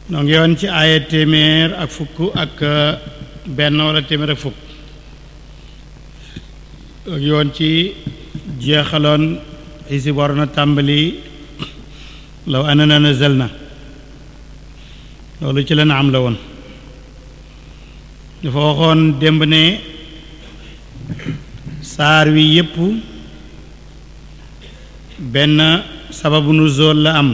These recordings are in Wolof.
noo ngi woon ci aaya téeméer ak fukk ak benn wala téeméer ak fukk noo ngi woon ci jeexaloon xisib war na tàmbali law anana nazalna loolu ci la na am la woon dafa waxoon démb ne saar wi yépp benn sababu nuzul la am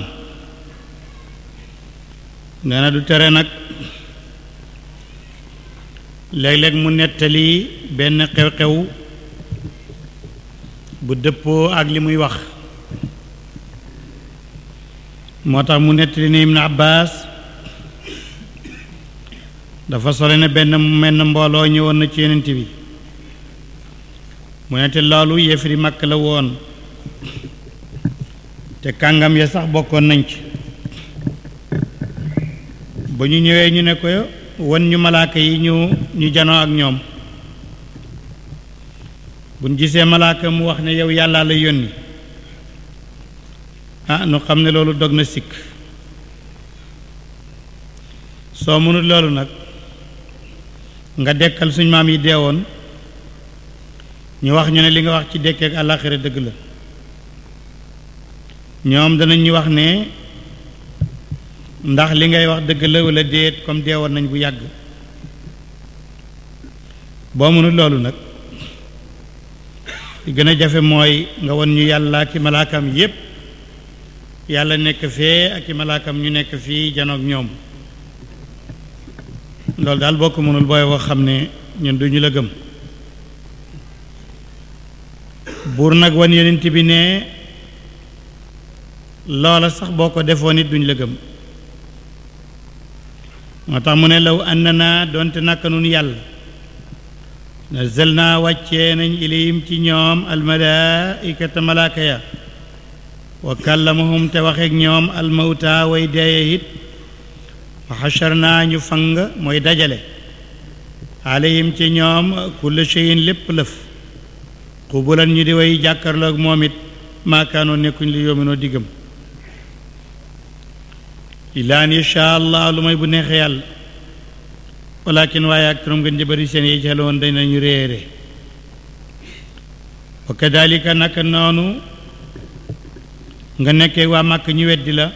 nee na du tere nag léeg-léeg mu nettali benn xew-xew bu dëppoo ak li muy wax moo tax mu nettali ne Ibn Abbas dafa sole ne benn menn mbooloo ñëwoon na ci yonent bi mu nette loolu yéefari màkk la woon te kàngam ya sax bokkoon nañ ci ba ñu ñëwee ñu ne ko won ñu malaaka yi ñu ñu janoo ak ñoom buñ gisee malaaka mu wax ne yow yàllaa la yónni ah nu xam ne loolu dog na sikk soo mënul loolu nag nga dekkal suñ maam yi deewoon ñu wax ñu ne li nga wax ci dekkeek àllaaxira dëgg la ñoom danañ ñu wax ne ndax li ngay wax dëgg la wala déet comme deewoon nañ bu yàgg boo mënul loolu nag li gën a jafe mooy nga won ñu yàlla ki malaakam yépp yàlla nekk fee ak i malaakam ñu nekk fii janoog ñoom loolu daal boo ko mënul booy wax xam ne ñun duñu la gëm buur nag wan yonent bi ne loola sax boo ko defoon it duñ la gëm moo tax mu ne law annana doonte naka nun yàlla nazal naa wàccee nañ ilayhim ci ñoom almalaikata malaaka ya wa kallamahum te waxeek ñoom almawta way deeye it wa xachar naa ñu fang mooy dajale alayhim ci ñoom kulla cheyin lépp lëf xubulan ñu di way jàkkarloog moom it maakaanoo nekkuñ li yoominoo diggam illaa an yasha allah lu may bu neexee yàlla walakin waaye ak turam gën jëbëri seen yi jaloon dañ nañu réere wa kadalika naka noonu nga nekkee waa màkk ñu weddi la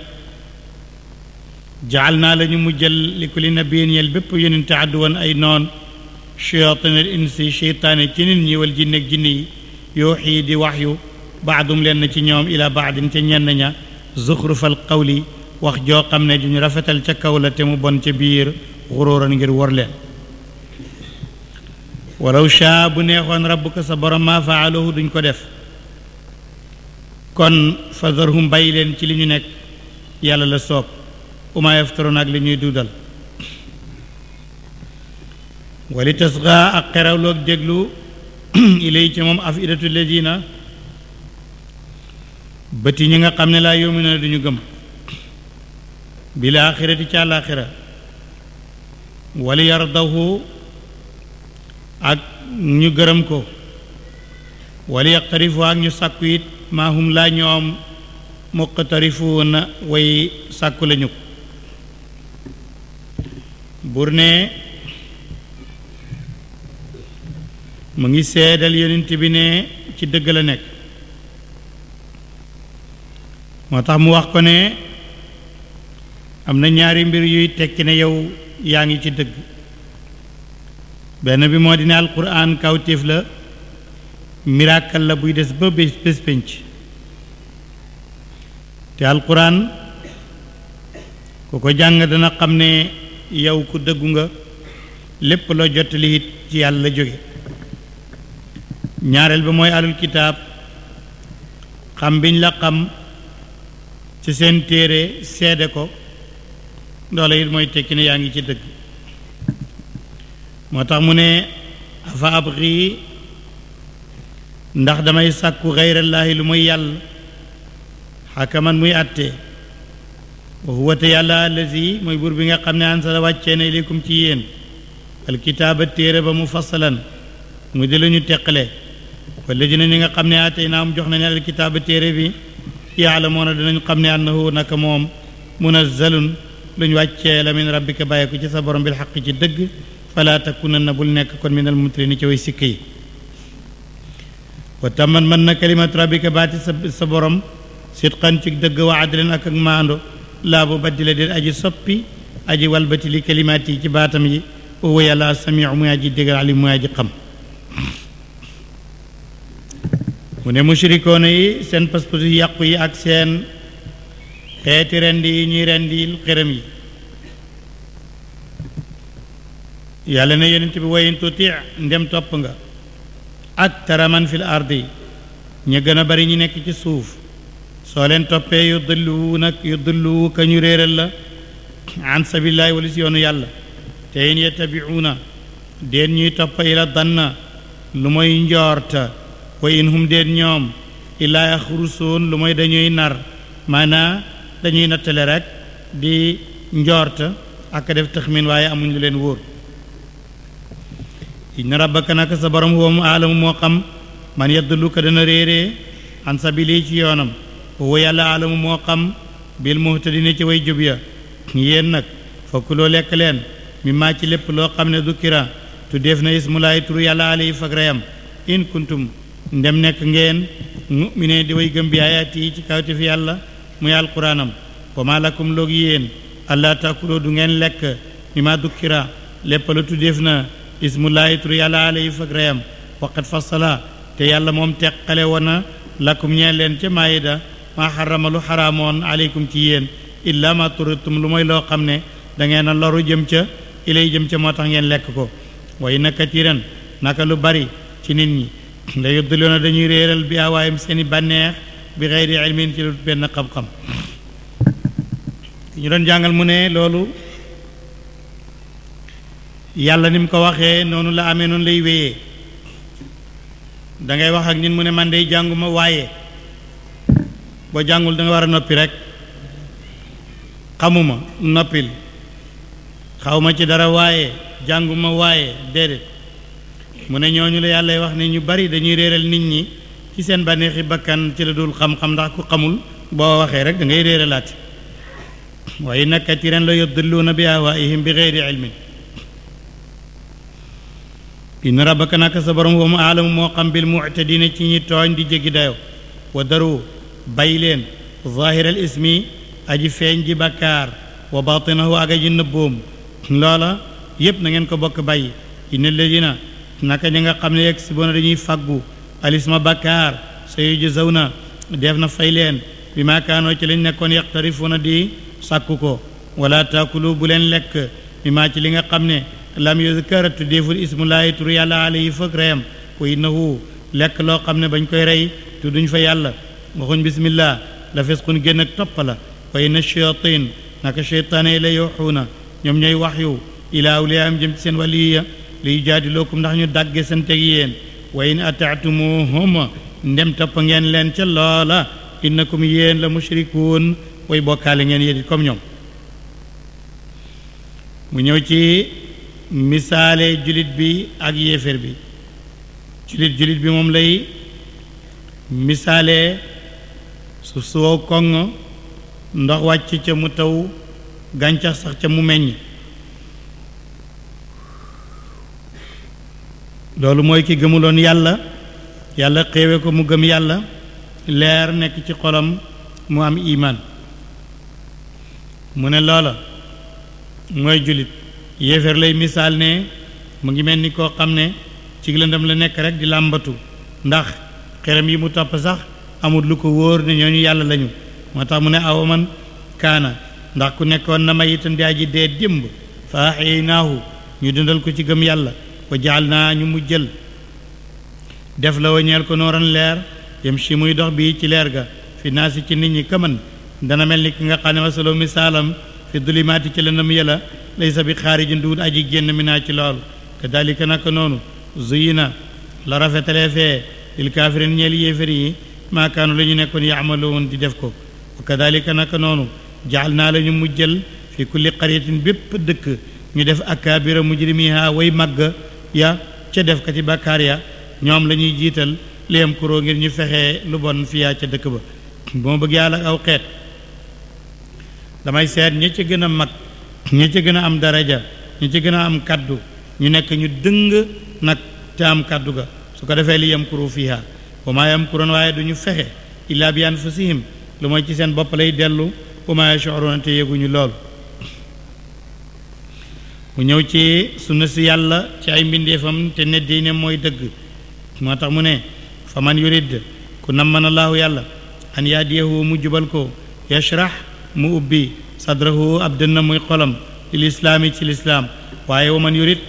jaal naa la ñu mujjal li kulli nabiyin yel bépp yonente àdduwoon ay noon shayatinal insi cheytaane ci nit ñi wal jinne ak jinne yi yooxii di wax yu baadum leen ci ñoom ila baadin ca ñenn ña zuxrufal qawli wax joo xam ne duñu rafetal ca kaw la te mu bon ca biir xuróoran ngir wor leen walaw shaa bu neexoon rabbuka sa borom maa faaluhu duñ ko def kon fadarhum bàyyi leen ci li ñu nekk yàlla la soob uma yaftaroon ak li ñuy duudal wali tasga ak xerawloog déglu ilay ci moom afidatu ladina bëti ñi nga xam ne laa yomina duñu gëm bil axirati ci àlaxira wali yardahu ak ñu gërëm ko wali yaqtarifu ak ñu sàkku it maahum laa ñoom muqtarifuuna way sàkku lañu ko bur ne mu ngi seedal yonent bi ne ci dëgg la nekk moo tax mu wax ko ne am na ñaari mbir yuy tekki ne yow yaa ngi ci dëgg benn bi moo di ne alquran kawtéef la miracle la buy des ba bés bés pénc te alquran ku ko jàng dana xam ne yow ku dëggu nga lépp loo jottali it ci yàlla la jóge ñaareel ba mooy alul kitaab xam biñ la xam ci seen téere seede ko loola it mooy tekki ne yaa ngi ci dëgg moo tax mu ne afa abri ndax damay sàkku xeyrallaahi lu muy yàlla xakaman muy àtte wa huwa te yàlla allazi mooy buur bi nga xam ne ansala wàccee na ilaykum ci yéen alkitaaba téere ba mu fasalan mu di la ñu teqale walladina ñi nga xam ne atey naam jox nañ alkitaaba téere bi yaalamoona dinañ xam ne annahu naka moom munazzalun luñ wàccee la min rabbika bàyyi ko ci sa borom bil xaq ci dëgg fala takunanna bul nekk kon minal mumtarini ci way sikk yi wa tamman mën na kalimatu rabbika baati sa sa borom sidqan ci dëgg wa adlan ak ak maando laa bu baddila déet aji soppi aji walbati li kalimaat yi ci baatam yi wa yàlla samiu muy aji déggal alim muy aji xam mu ne mushrikoona yi seen pas-pas yu yàqu yi ak seen xeeti rendi yi ñuy rendi xërëm yi yàlla ne yonent bi wayin tuti ndem topp nga ak taraman fil ardi ñu gën a bari ñu nekk ci suuf soo leen toppee yu dëlluwu nag yu dëlluwu ka ñu réeral la an sabilillahi wala si yoonu yàlla te in yettabiuuna déen ñuy topp ila danna lu mooy njoorta wa in hum déen ñoom illaa yaxrusoon lu mooy dañuy nar maanaa dañuy nattale rek di njoorta ak def taxmin waaye amuñ lu leen wóor inna rabbaka naka sa borom huwa mu aalamu moo xam man yadullu ko dana réeree an sabili ci yoonam huwa yàlla aalamu moo xam bil muhtadina ci way jub ya yéen nag fokk loo lekk leen mi maa ci lépp loo xam ne dukkira tuddeef na ismulaay turu yàlla alayhi fag reyam in kuntum ndem nekk ngeen mu'mine di way gëm bi ayaati yi ci kawte fi yàlla muy alquraanam wa maa lakum loog yéen allah taakuloo du ngeen lekk mi maa dukkira lépp la tuddeef na ismulaay turu yàlla alayhi fag reyam waqat fassala te yàlla moom teqale woon na lakum ñeen leen ca maayida maa xarama lu xaraamoon aleykum ci yéen illa ma turitum lu mooy loo xam ne da ngeen a loru jëm ca ilay jëm ca moo tax ngeen lekk ko way na katiran naka lu bari ci nit ñi la yuddiloona dañuy réeral bi awaayam seeni bànneex bi xeyri ilmin ci lu benn xam-xam ki ñu doon jàngal mu ne loolu yàlla ni mu ko waxee noonu la amee noonu lay wéyee da ngay wax ak nit mu ne man day jànguma waaye boo jàngul da nga war a noppi rek xamuma noppil xawma ci dara waaye jànguma waaye déedéet mu ne ñooñu la yàlla wax ne ñu bari dañuy réeral nit ñi ci seen bànneexi bakkan ci la dul xam-xam ndax ku xamul boo waxee rek da ngay réeralaati waaye nag katiran la yudilluuna bi ahwaihim bi geyri ilmin inna rabbaka naka sa borom wa mu aalamu moo xam bil muctadina ci ñi tooñ di jéggi dayo wa daru bay leen zahiral ismi aji feeñ ji bakkaar wa batinahu ak aji nëbboom loola yépp na ngeen ko bokk bàyyi inna alladina naka ñi nga xam ne yegg si bona dañuy faggu alisma bakkaar sa yujzawna def na fay leen bi ma kaanoo ci lañ nekkoon yaqtarifuna di sàkku ko wala taakulu bu leen lekk bi maa ci li nga xam ne lam yuzkar tuddeeful ismullaahi tur yàlla alayhi fëkk reyam wa innahu lekk loo xam ne bañ koy rey tudduñ fa yàlla waxuñ bismillah la fisqun génn ak topp la wa inna shayatin naka cheytaane yi la yuuxuuna ñoom ñooy wax yu ilaa awliyaam jëm ci seen waliya liy jaadilookum ndax ñu dàgge seen teg yéen wa in ataatumuhum ndem topp ngeen leen ca loola innakum yéen la mushrikuun way bokkaale ngeen yéen comme ñoom mu ñëw ci misaale julit bi ak yéeféer bi julit julit bi moom lay misaale su soo koŋ ndox wàcc ca mu taw gàncax sax ca mu meññ loolu mooy ki gëmuloon yàlla yàlla xéewe ko mu gëm yàlla leer nekk ci xolam mu am iman mu ne loola mooy julit yéeféer lay misaal ne mu ngi mel ni koo xam ne ci lëndam la nekk rek di làmbatu ndax xelam yi mu topp sax amul lu ko wóor ne ñooñu yàlla lañu moo tax mu ne awa man kaana ndax ku nekkoon na mayitan di aji dee démb fa ahyinaahu ñu dundal ko ci gëm yàlla wa jaal naa ñu mu jël def la wa ñeel ko nooran leer yem si muy dox bii ci leer ga fi naasi ci nit ñi kaman dana mel ni ki nga xam ne masaloo misaalam fi dulimaati ci lëndam yàlla laysa bi xaarijin duut aji génn mi naa ci loolu kadalika naka noonu zuyina la rafetalee fee lil kaafirin ñeel yéefér yi maakaanu la ñu nekkoon yaamaloon di def ko wa kadalika naka noonu jaal naa la ñu mujjal fi kulli qaryatin bépp dëkk ñu def akaabira mujrimiha way màgg ya ca def kati bàkkaar ya ñoom la ñuy jiital liyam kuroo ngir ñu fexee lu bon fiyaa ca dëkk ba bu ma bëgg yàlla aw xeet damay seet ña ca gën a mag ñi ci gën a am daraja ñi ci gën a am kaddu ñu nekk ñu dëng nag te am kaddu ga su ko defee li yamkuru fiha wa maa yamkuroon waaye du ñu fexe illaa bi anfusihim lu mooy ci seen bopp lay dellu wa maa yash'uruuna te yëguñu lool mu ñëw ci sunna si yàlla ci ay mbindeefam te ne diine mooy dëgg moo tax mu ne fa man yurid ku namman allahu yàlla an yaadiyahu mu jubal ko yashrax mu ubbi sadrahu ab dënna muy xolam lil islaami ci lislaam waaye wa man yurid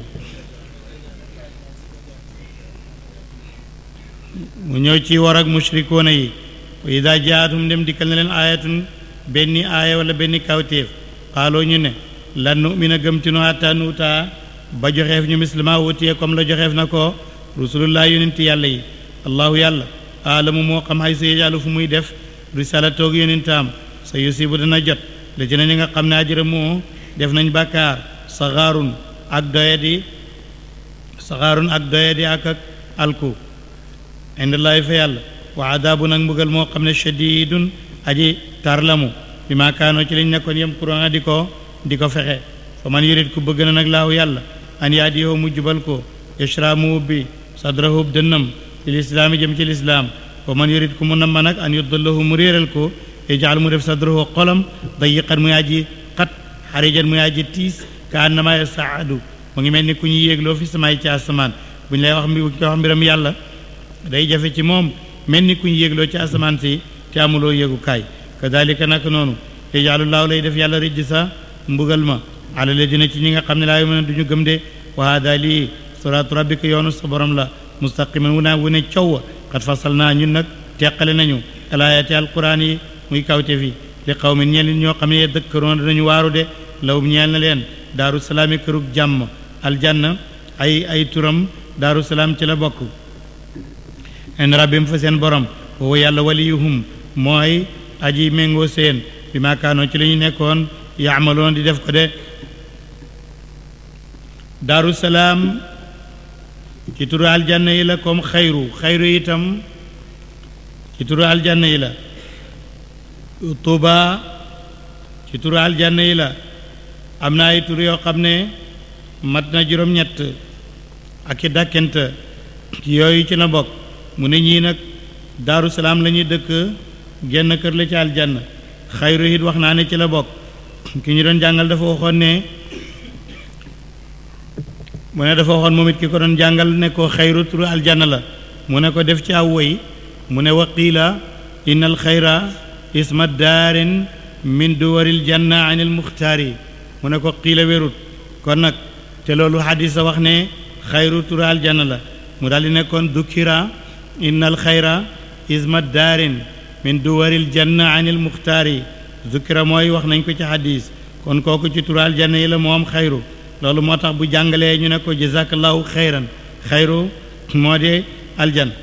mu ñëw ci war ak mushrikoona yi wa ida jaatum dem dikkal na leen aayatun benni aaya wala benni kawtéef xaaloo ñu ne lan nu'mina gëmtinu hatta nuutaa ba joxeef ñu mislima wutiyee comme la joxeef na ko rusulullah yonenti yàlla yi allahu yàlla aalamu moo xam xay sa yejaalu fu muy def risala toog yonentaam sa yusibu dana jot la ci na ñi nga xam ne ajëra moo def nañ bàkkaar saxaarun ak doyadi saxaarun ak doyadi ak ak alku indallaahi fa yàlla wa adaabu nag mbugal moo xam ne shadidun aji tarlamu bi maa kaanoo ci liñ nekkoon yem kurona di ko di ko fexe fa man yurit ku bëgg na nag laahu yàlla an yaadiyoo mu jubal ko yashra mu ubbi sadrahu dënnam lil islaami jëm ci lislaam wa man yurit ku mu namma nag an yudallahu mu réeral ko yajal mu def sadrahu xolam dayiqan muy aji xat xarijan muy aji tiis ka annama yasaadu mu ngi mel ni ku ñu yéegloo fi samaay ci asamaan bu ñu lay wax mbi wax mbiram yàlla day jafe ci moom mel ni ku ñu yéegloo ci asamaan si te amuloo yéegukaay kadalika nag noonu yajaalullaahu lay def yàlla rijj sa mbugal ma ala ladina ci ñi nga xam ne laa yu'minuuna duñu gëm de wa hada lii siraatu rabbika yoonu sa borom la mustaqiman wu naa wu ne coow xat fasal naa ñun nag teqale nañu alaayati alquran yi muy kawte fi li xaw mi ñeel ñoo xam ne dëkkaroon danañu waaru de lawum ñeel na leen daaru salaami kërug jàmm aljanna ay ay turam daaru salaam ci la bokk en rabbim fa seen borom woowu yàlla waliyuhum mooy aji méngoo seen bi maakaanoo ci la ñu nekkoon yaamaloon di def ko de daaru salaam ci turu aljanna yi la comme xayru xayru itam ci turu aljanna yi la tuuba ci turu aljanna yi la am na ay tur yoo xam ne mat na juróom-ñett ak i dàkkent ci yooyu ci la bokk mu ne ñii nag daaru salaam la ñuy dëkk genn kër la ci aljanna xayru it wax naa ne ci la bokk ki ñu doon jàngal dafa waxoon ne mu ne dafa waxoon moom it ki ko doon jàngal ne ko xayru turu aljanna la mu ne ko def ci aw woy mu ne waqiila inna al xayra isma daarin min duwaril janna an il muxtaari mu ne ko qiila wérut kon nag te loolu xadis a wax ne xayru turu aljanna la mu daal di nekkoon dukkira inna al xayra isma daarin min duwaril janna an il muxtaari dukkira mooy wax nañ ko ci xadis kon kooku ci turu aljanna yi la moom xayru loolu moo tax bu jàngalee ñu ne ko jazakallahu xayran xayru moo de aljan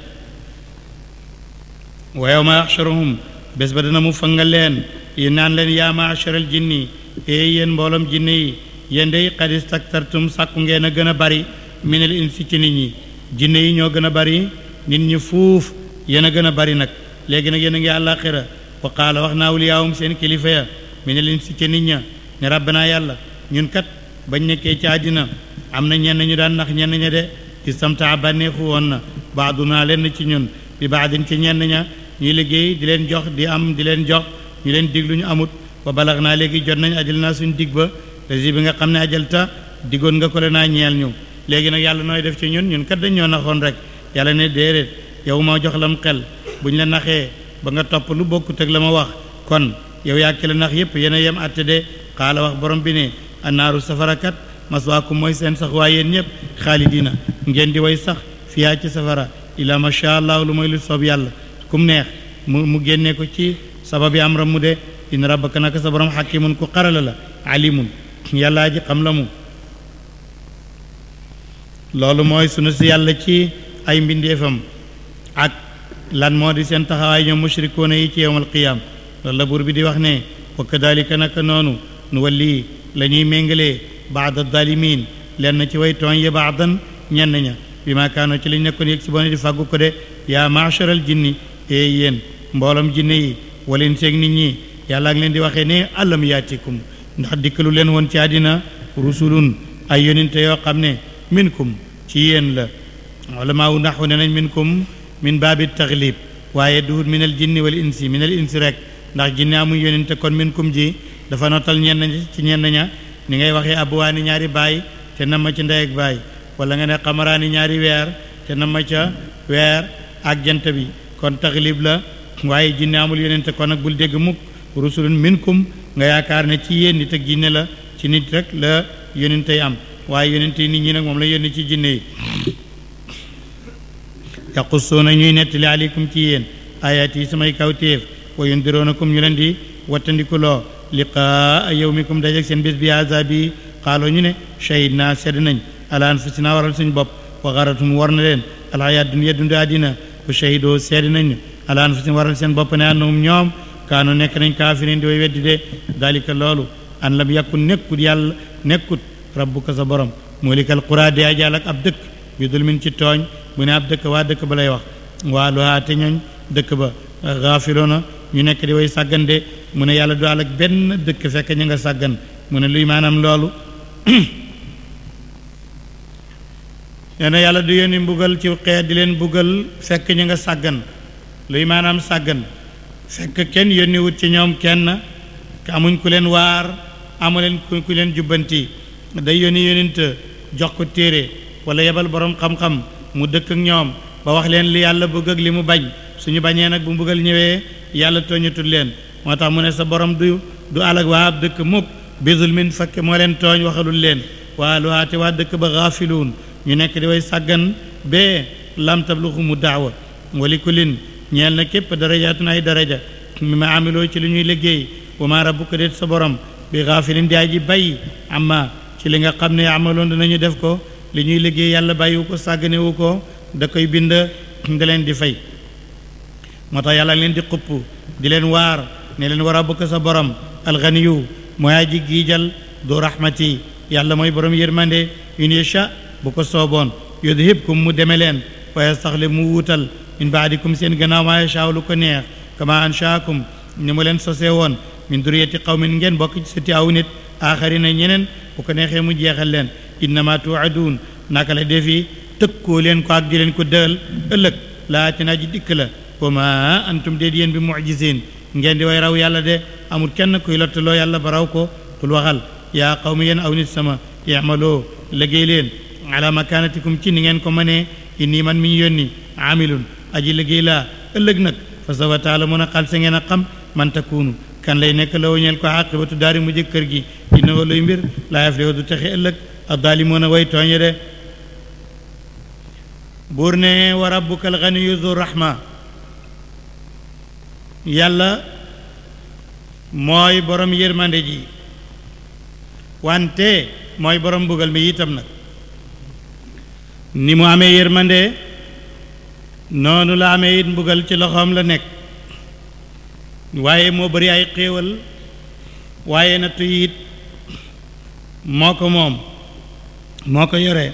wa yawma yaxsharuhum bés ba dana mu fangal leen yi naan leen yaa maasharal jinni ee yéen mbooloom jinne yi yéen day qad istaktartum sàkku ngeen a gën a bari minal insi ci nit ñi jinne yi ñoo gën a bari nit ñi fuuf yéen a gën a bari nag léegi nag yéen a ngi àllaaxira wa qaala wax naa awliyaahum seen kilifa ya minal insi ci nit ña ne rabbanaa yàlla ñun kat bañ nekkee ci àddina am na ñenn ñu daan nax ñenn ña de istamtaa bànneexu woon na baaduna lenn ci ñun bi baadin ci ñenn ña ñuy liggéey di leen jox di am di leen jox ñu leen dig lu ñu amut ba balax naa léegi jot nañ ajal naa suñ dig ba rési bi nga xam ne ajal ta diggoon nga ko le naa ñeel ñu léegi nag yàlla nooy def ci ñun ñun kat dañ ñoo naxoon rek yàlla ne déedéet yow ma jox lam xel bu ñu la naxee ba nga topp lu bokkut ak la ma wax kon yow yaa ki la nax yépp yéen a yem atte de xaala wax borom bi ne annaaru safarakat maswaakum mooy seen sax waaye yéen ñëpp xaalidina ngeen di way sax fiyaa ci safara ila masha allah lu mooy lu soob yàlla kum neex mu mu génnee ko ci sababi am ram mu de in rabbaka naka sa borom xakimun ku xarala la alimun yàllaa ji xam la mu loolu mooy sunu si yàlla ci ay mbindeefam ak lan moo di seen taxawaay ñoom mushrikoona yi ci yowmal qiyaam loolu la buur bi di wax ne wa kadalika naka noonu nu walli la ñuy méngalee baada dalimin lenn ci way tooñ yi baadan ñenn ña bi maa kaano ci lañ nekkoon yëg si bone di fàggu ko de yaa maacharal jinni ee yéen mbooloom jinne yi walin seeg nit ñi yàlla ak leen di waxee ne alam yaatikum ndax dikkalu leen woon ci àddina rusulun ay yonente yoo xam ne minkum ci yéen la ulama wu naxu ne nañ minkum min baabi taglib waaye duhut min al jinni wal insi min al insi rek ndax jinne amuñ yonente kon minkum ji dafa notal ñenn ci ñenn ña ni ngay waxee abuwaani ñaari baay te nam ma ci ndey ak baay wala nga ne xamaraani ñaari weer te nam ma ca weer ak jant bi kon taglib la waaye jinne amul yonente kon nag bul dégg mukk rusulun minkum nga yaakaar ne ci yéen nit ak jinne la ci nit rek la yonente yi am waaye yonente yi nit ñi nag moom la yónni ci jinne yi yaqussuuna ñuy nettali aleykum ci yéen ayaat yi samay kawtéef wa yundiroonakum ñu leen di wattandikuloo liqaa yawmikum dajeg seen bés bi azabi xaaloo ñu ne shahid naa sedd nañ ala anfusina waral suñ bopp wa xaratum war na leen alxayaat dunya dundu àddina wa shahidoo sedd nañ ala anfusina waral seen bopp ne annahum ñoom kaanu nekk nañ kaafirin di way weddi de dalika loolu an lam yakun nekkut yàlla nekkut rabbuka sa borom mulikal qura de ajaal ak ab dëkk bi dul min ci tooñ bu ne ab dëkk waa dëkk ba lay wax waa luhaa te ñooñ dëkk ba gaafiloona ñu nekk di way sàggan de mu ne yàlla du àll ak benn dëkk fekk ñu nga sàggan mu ne luy maanaam loolu nee na yàlla du yónni mbugal ci xeet di leen mbugal fekk ñu nga sàggan luy maanaam sàggan fekk kenn yónni wut ci ñoom kenn amuñ ku leen waar amu leen ku leen jubbanti day yónni yónint jox ko téere wala yebal borom xam-xam mu dëkk ak ñoom ba wax leen li yàlla bëgg ak li mu bañ suñu bañee nag bu mbugal ñëwee yàlla tooñatul leen moo tax mu ne sa borom du du alag waa ab dëkk mukk bisul min fakk moo leen tooñ waxalul leen waa lu waate waa dëkk ba gaafiluun ñu nekk di way sàggan bee lam tabluxu mu daawa wali kulin ñeel na képp darajaatun ay daraja mi ma amiloo ci li ñuy liggéey wa ma rabbuka déet sa borom bi gaafilin di aji bay amma ci li nga xam ne amaloon dinañu def ko li ñuy liggéey yàlla bàyyiwu ko sàgganewu ko da koy bind da leen di fay moo tax yàlla leen di xupp di leen waar ne leen war a bëgg sa borom alganiyu mooy aji giijal du rahmati yàlla mooy borom yërmande in yasha bu ko sooboon yudhibkum mu deme leen wa yastaxlif mu wuutal min baadikum seen gannaaw maa yashaa lu ko neex kama anshaakum ni mu leen sosee woon min duriyati qawmin ngeen bokk ci sëti aw nit aaxarina ñeneen bu ko neexee mu jeexal leen innama tuuaduun naka la defi tëkkoo leen ko ak di leen ko dël ëllëg laati naa ji dikk la wa ma antum déet yéen bi mucjisin ngeen di way raw yàlla de amul kenn kuy lottaloo yàlla ba raw ko kul waxal yaa qawmi yéen aw nit sama yamaloo liggéey leen ala makanatikum ci ni ngeen ko mënee inni man mi ñu yónni amilun aji liggéey laa ëllëg nag fa sawa taala mun a xal sa ngeen a xam man takunu kan lay nekk la wañeel ko aqibatu daari mu jëkk kër gi inna luy mbir laa yaflihu du texe ëllëg addaalimoon a way tooñe de buur ne wa rabbuka alganiyu du rahma yàlla mooy borom yërmande ji wante mooy borom mbugal mi itam nag ni mu amee yërmande noonu la amee it mbugal ci loxoom la nekk waaye moo bari ay xéewal waaye nattu it moo ko moom moo ko yore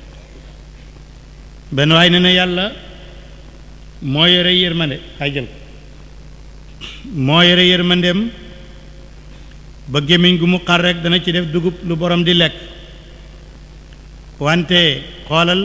benn waay ne na yàlla moo yore yërmande ay jël moo yore yërmandeem ba gémmiñ gu mu xar rek dana ci def dugub lu borom di lekk wante xoolal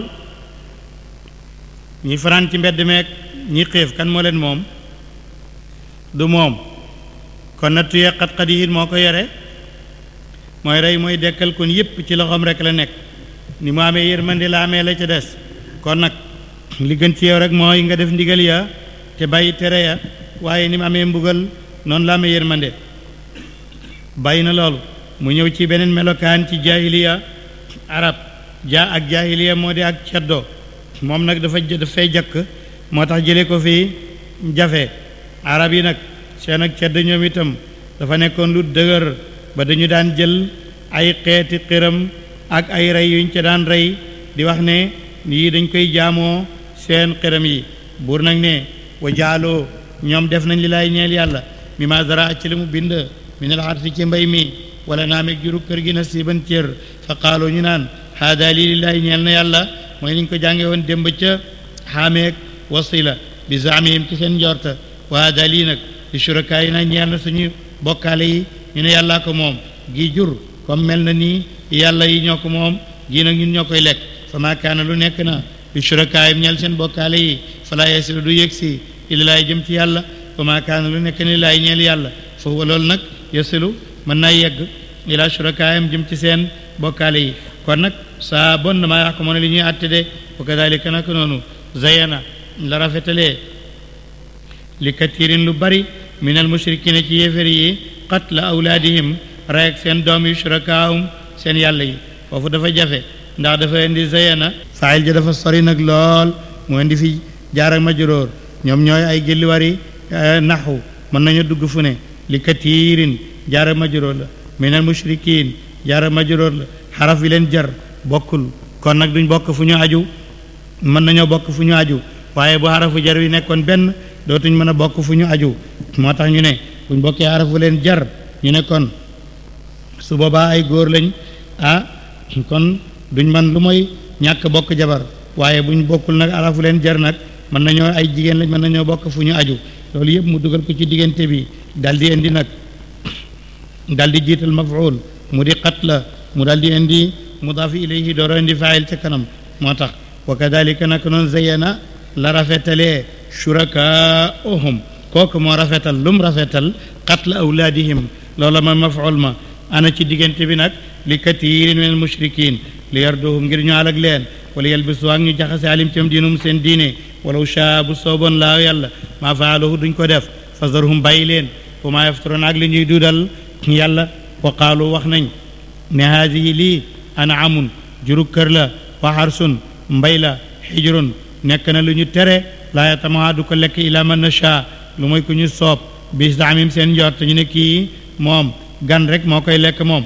ñi fanaan ci mbedd meek ñi xiif kan moo leen moom du moom kon nattu yee xat-xat yi moo ko yore mooy rey mooy dekkal kon yépp ci loxoom rek la nekk ni mu amee yërmande la amee la ca des kon nag li gën ci yow rek mooy nga def ndigal ya te bàyyi tere ya waaye ni mu amee mbugal noonu la amee yërmande bàyyi na loolu mu ñëw ci beneen melokaan ci jaahiliya arab ja ak jaahiliya moo di ak ceddo moom nag dafa dafay jakk moo tax jële ko fii jafe arab yi nag seen ak cedd ñoom itam dafa nekkoon lu dëgër ba dañu daan jël ay xeeti xiram ak ay rey yuñ ca daan rey di wax ne yii dañ koy jaamoo seen xiram yi buur nag ne wa jaaloo ñoom def nañ li laay ñeel yàlla mi ma zara ci li mu bind mi ne la ci mbay mi wala naa meeg juru kër gi na siiban cër fa qaaloo ñu naan haada lii lillaahi ñeel na yàlla mooy niñ ko jànge woon démb ca xaameeg wasila bi zaamihim ci seen njorta wa haada lii nag li shurakaa yi na ñeel na suñu bokkaale yi ñu ne yàllaa ko moom gi jur comme mel na nii yàlla yi ñoo ko moom gii nag ñun ñoo koy lekk fa maa kaana lu nekk na bi shurakaayim ñel seen bokkaale yi falaa yasilu du yëg si ilallaay jëm ci yàlla fa maa kaana lu nekk ni laay ñeel yàlla foofu loolu nag yasilu mën naa yegg ilaa shurakaayim jëm ci seen bokkaale yi kon nag saa bon na maa yaxkumoon li ñuy àtte de wa kadalika nag noonu zayana la rafetalee li katirin lu bari min al mushrikina ci yéefér yi qatla awlaadihim rey ak seen doom yi shurakaahum seen yàlla yi foofu dafa jafe ndax dafa indi zayana faayil ja dafa sori nag lool mu indi fi jaar ak majróor ñoom ñooy ay gilliwari naxu mën nañu dugg fu ne li katirin jaar ak majróor la min al mushrikin jaar ak majróor la xaraf yi leen jar bokkul kon nag duñ bokk fu ñu aju mën nañoo bokk fu ñu aju waaye bu xarafu jar wi nekkoon benn dootuñ mën a bokk fu ñu aju moo tax ñu ne buñ bokkee xarafu leen jar ñu ne kon su boobaa ay góor lañ ah kon duñ man lu mooy ñàkk bokk jabar waaye buñ bokkul nag xarafu leen jar nag mën nañoo ay jigéen lañ mën nañoo bokk fu ñu aju loolu yëpp mu dugal ko ci diggante bi dal di indi nag dal di jiital mafuul mu di xat la mu dal di indi mudaaf ilayhi dooro indi faayil ca kanam moo tax wa kadalika nag noonu zayyana la rafetalee shurakaahum kooku moo rafetal lum rafetal qatla awlaadihim loola ma mafuul ma ana ci diggante bi nag li katiirin min al mushrikin li yarduhum ngir ñu alag leen wala yalbisu ak ñu jaxase alim cam diinum seen diine walaw shaa bu sooboon laa yàlla maa faaluhu duñ ko def fasarhum bàyyi leen wa maa yaftaroon ak li ñuy duudal yàlla wa qaalu wax nañ ne haadihi lii anaamun juru kër la wa xarsun mbay la xijrun nekk na lu ñu tere laa yatamaha du ko lekk ila man nasha lu mooy ku ñu soob bis daamim seen njort ñu ne kii moom gan rek moo koy lekk moom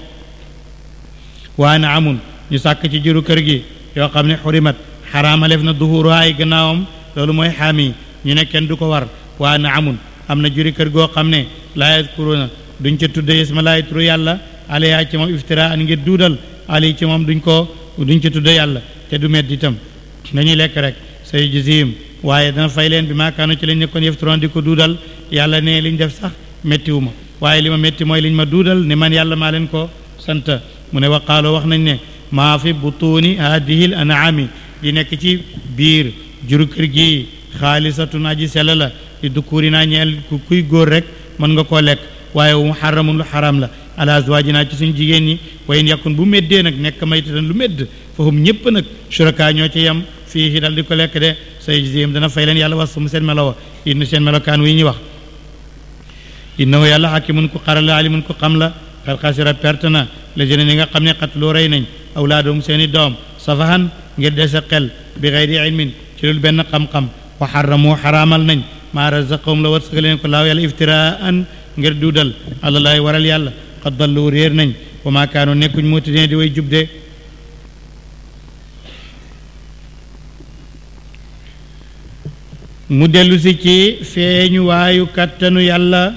waa na amun ñu sàkk ci juru kër gi yoo xam ne xurimat xaraamalef na duhuru ay gannaawam loolu mooy xaami ñu ne kenn du ko war waa na amun am na juri kër goo xam ne laa yadkuruna duñ ca tudde isma laay turu yàlla alayha ci moom iftira an ngir duudal ali ci moom duñ ko duñ ca tudde yàlla te du medd itam dañuy lekk rek say jizim waaye dana fay leen bi maakaano ci lañ nekkoon yeftiroon di ko duudal yàlla ne liñ def sax méttiwu ma waaye li ma métti mooy liñ ma duudal ne man yàlla maa leen ko sant mu ne waqaaloo wax nañ ne maa fi butuuni haadihi l anaami di nekk ci biir juru kër gi xaalisatun aji sell la di dukkuuri naa ñeel ku kuy góor rek mën nga koo lekk waaye mu xaramun lu xaram la ala azwaajinaa ci suñ jigéen ñi way in yakun bu méddee nag nekk maytatan lu médd fahum ñëpp nag suraka ñoo ci yem fii dal di ko lekk de say jizim dana fay leen yàlla was mu seen melo wa inn seen melokaan wi ñuy wax innahu yàlla xakimun ku xaral la alimun ku xam la xel xasira perte na la jëne ñi nga xam ne xat loo rey nañ awlaadum seen i doom safahan ngir dese xel bi xeyri ilmin ci lul benn xam-xam wa xaramu xaraamal nañ maa razaqahum la wërsëgal leen ko laaw yàlla iftiraan ngir duudal àllalaay waral yàlla xad dallu réer nañ wa maa kaanu nekkuñ muutine di way jubde mu dellu si ci feeñu waayu kàttanu yàlla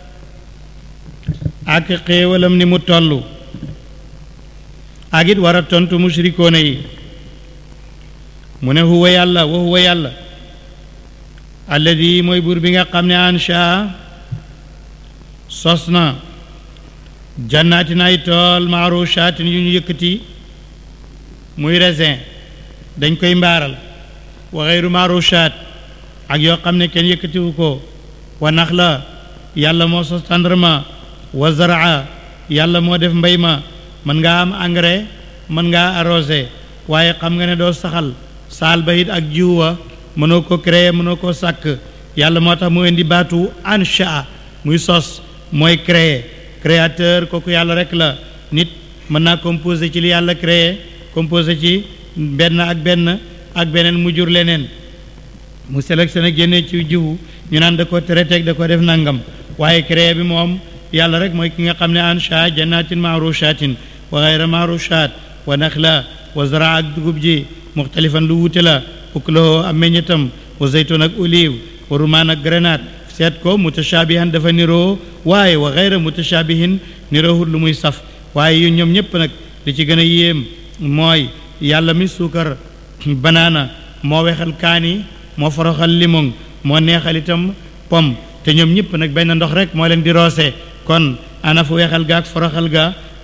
ak xéewalam ni mu toll ak it war a tontu mushrikoona yi mu ne huwa yàlla wa huwa yàlla alladi mooy buur bi nga xam ne ansha sos na jannaatin ay tool maarushaatin yu ñu yëkkati muy raisin dañ koy mbaaral wa xeyru maarushaat ak yoo xam ne kenn yëkkatiwu ko wa nax la yàlla moo sos tàndarma wa zaraa yàlla moo def mbay ma mën ngaa am engrais mën ngaa arrosé waaye xam nga ne doo saxal saal ba it ak jiw wa mënoo ko créer mënoo koo sàkk yàlla moo tax mu indi baatu ansha muy sos mooy créer créateur kooku yàlla rek la nit mën naa composé ci li yàlla créé composé ci benn ak benn ak beneen mu jur leneen mu sélectionné génne ci jiwu ñu naan da ko traité da ko def nangam waaye créé bi moom yàlla rek mooy ki nga xam ne ansha jannatin maarushatin wa gayra maarushat wa naxla wa zara ak dugub ji muxtalifan lu wuute la uklahu am meññetam wa zaytun ak olive wa rumaan ak grenade seet ko mutashabihan dafa niroo waaye wa gayra mutashabihin niroowut lu muy saf waaye yu ñoom ñëpp nag li ci gën a yéem mooy yàlla mi suukar banaana moo wexal kaani moo foroxal limon moo neexal itam pom te ñoom ñëpp nag benn ndox rek moo leen di roose kon ana fu wexal ga ak foroxal ga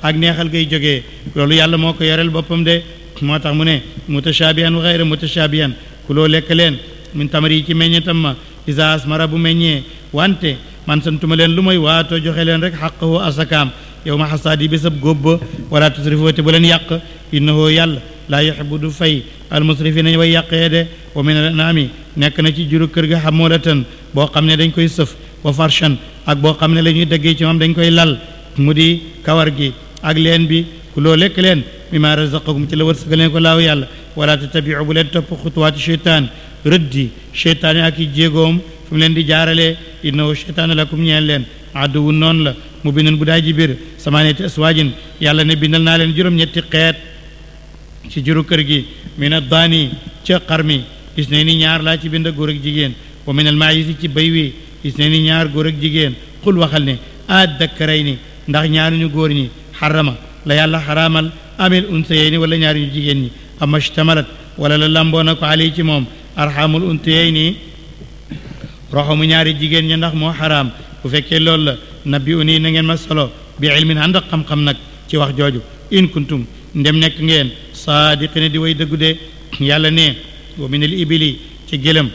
ak neexal gay jógee loolu yàlla moo ko yoreel boppam de moo tax mu ne mutashabihan wa xayra mutashabihan kuloo lekk leen min tamari yi ci meññetam ma isa asmara bu meññee wante man santuma leen lu mooy waatoo joxe leen rek xaqahu asakaam yow ma xasaadi bésab góob ba wala tusrifu te bu leen yàq innahu yàlla laa yuhibbu du fay almusrifina way yàqee de wa min al anami nekk na ci juru kër ga xamulatan boo xam ne dañ koy sëf wa farshan ak boo xam ne la ñuy dëggee ci moom dañ koy lal mu di kawar gi ak leen bi ku loo lekk leen mimma razaqakum ci la wërsëgal leen ko laaw yàlla wala tattabiu bu leen topp xutuwaati cheytaan rëddi cheytaan yi ak i jéegoom fi mu leen di jaaralee innahu cheytaan lakum ñeel leen aduwu noonu la mu bindoon bu daay ji biir samaaniyati aswaajin yàlla ne bindal naa leen juróom-ñetti xeet ci juru kër gi min addaani ca xar mi gis ne ni ñaar laa ci bind góor ak jigéen wa min al maayisi ci bay wi gis ne ni ñaar góor ak jigéen xul waxal ne addakkaray ni ndax ñaari ñu góor ñi xarama la yàlla xaraamal amil unsayey ni wala ñaari ñu jigéen ñi ama shtamalat wala la lamboo na ko ali ci moom arxamul unsayey ni roxamu ñaari jigéen ñi ndax moo xaraam bu fekkee loolu la nabbi u nii na ngeen ma solo bi ilmin ànd ak xam-xam nag ci wax jooju in kuntum ndem nekk ngeen saadiqina di way dëggu de yàlla ne wa min al ibili ci gëlëm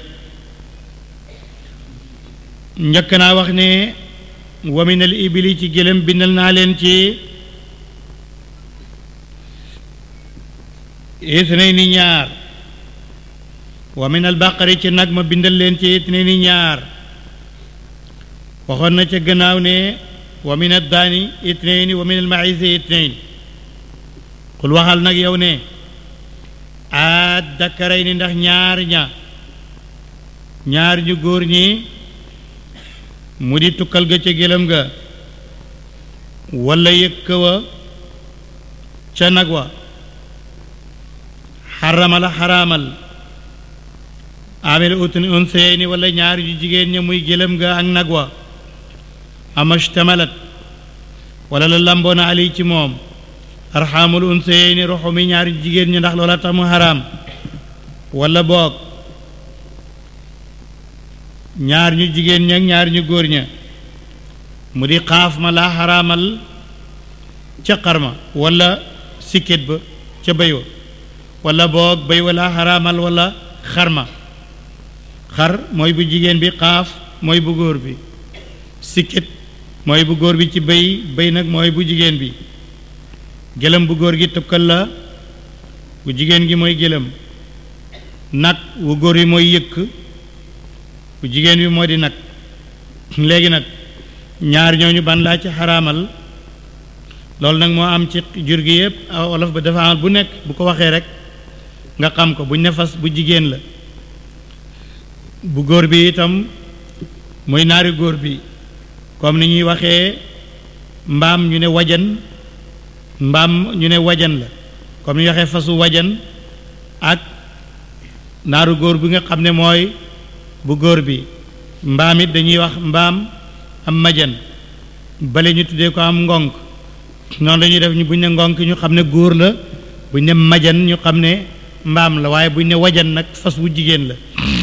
njëkk naa wax ne wa min al ibili ci gëlëm bindal naa leen ci itnay ni ñaar wa min al baqari ci nag ma bindal leen ci itnay ni ñaar waxoon na ca gannaaw ne wa min al daani itnayni wa min al maïsi itnayn xul waxal nag yow ne a dakkaray ni ndax ñaar ña ñaar ñu góor ñi mu di tukkal ga ca gëlëm ga walla yëkk wa ca nag wa xaramal a xaraamal amel utun unseyni walla ñaar ñu jigéen ña muy gëlëm ga ak nag wa amashtamalat walla la lamboona ali ci moom arxaamul unseyni roxo mi ñaari jigéen ñi ndax loola tax mu xaraam walla boog ñaar ñu jigéen ña ñaar ñu góor ña mu di xaaf ma laa xaraamal ca xarma walla sikket ba ca béy wa walla boog béy wa laa xaraamal walla xarma xar mooy bu jigéen bi xaaf mooy bu góor bi sikket mooy bu góor bi ci béy béy nag mooy bu jigéen bi gëlëm bu góor gi tukkal la bu jigéen gi mooy gëlëm nag wu góor yi mooy yëkk bu jigéen bi moo di nag léegi nag ñaar ñooñu ban laa ci xaraamal loolu nag moo am ci jur gi yëpp wolof ba dafa amal bu nekk bu ko waxee rek nga xam ko buñ ne fas bu jigéen la bu góor bi itam muy naari góor bi comme ni ñuy waxee mbaam ñu ne wajan mbaam ñu ne wajan la comme ni ñu waxee fasu wajan ak naaru góor bi nga xam ne mooy bu góor bi mbaam it dañuy wax mbaam am majan bale ñu tuddee ko am ngonk noonu lañuy def ñu buñ ne ngonk ñu xam ne góor la buñ ne majan ñu xam ne mbaam la waaye buñ ne wajan nag fas wu jigéen la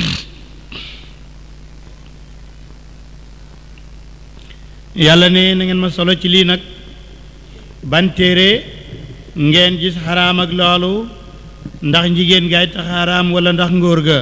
yàlla ne na ngeen ma solo ci lii nag ban téere ngeen gis xaraam ak loolu ndax njigéen gaay tax xaraam wala ndax ngóor ga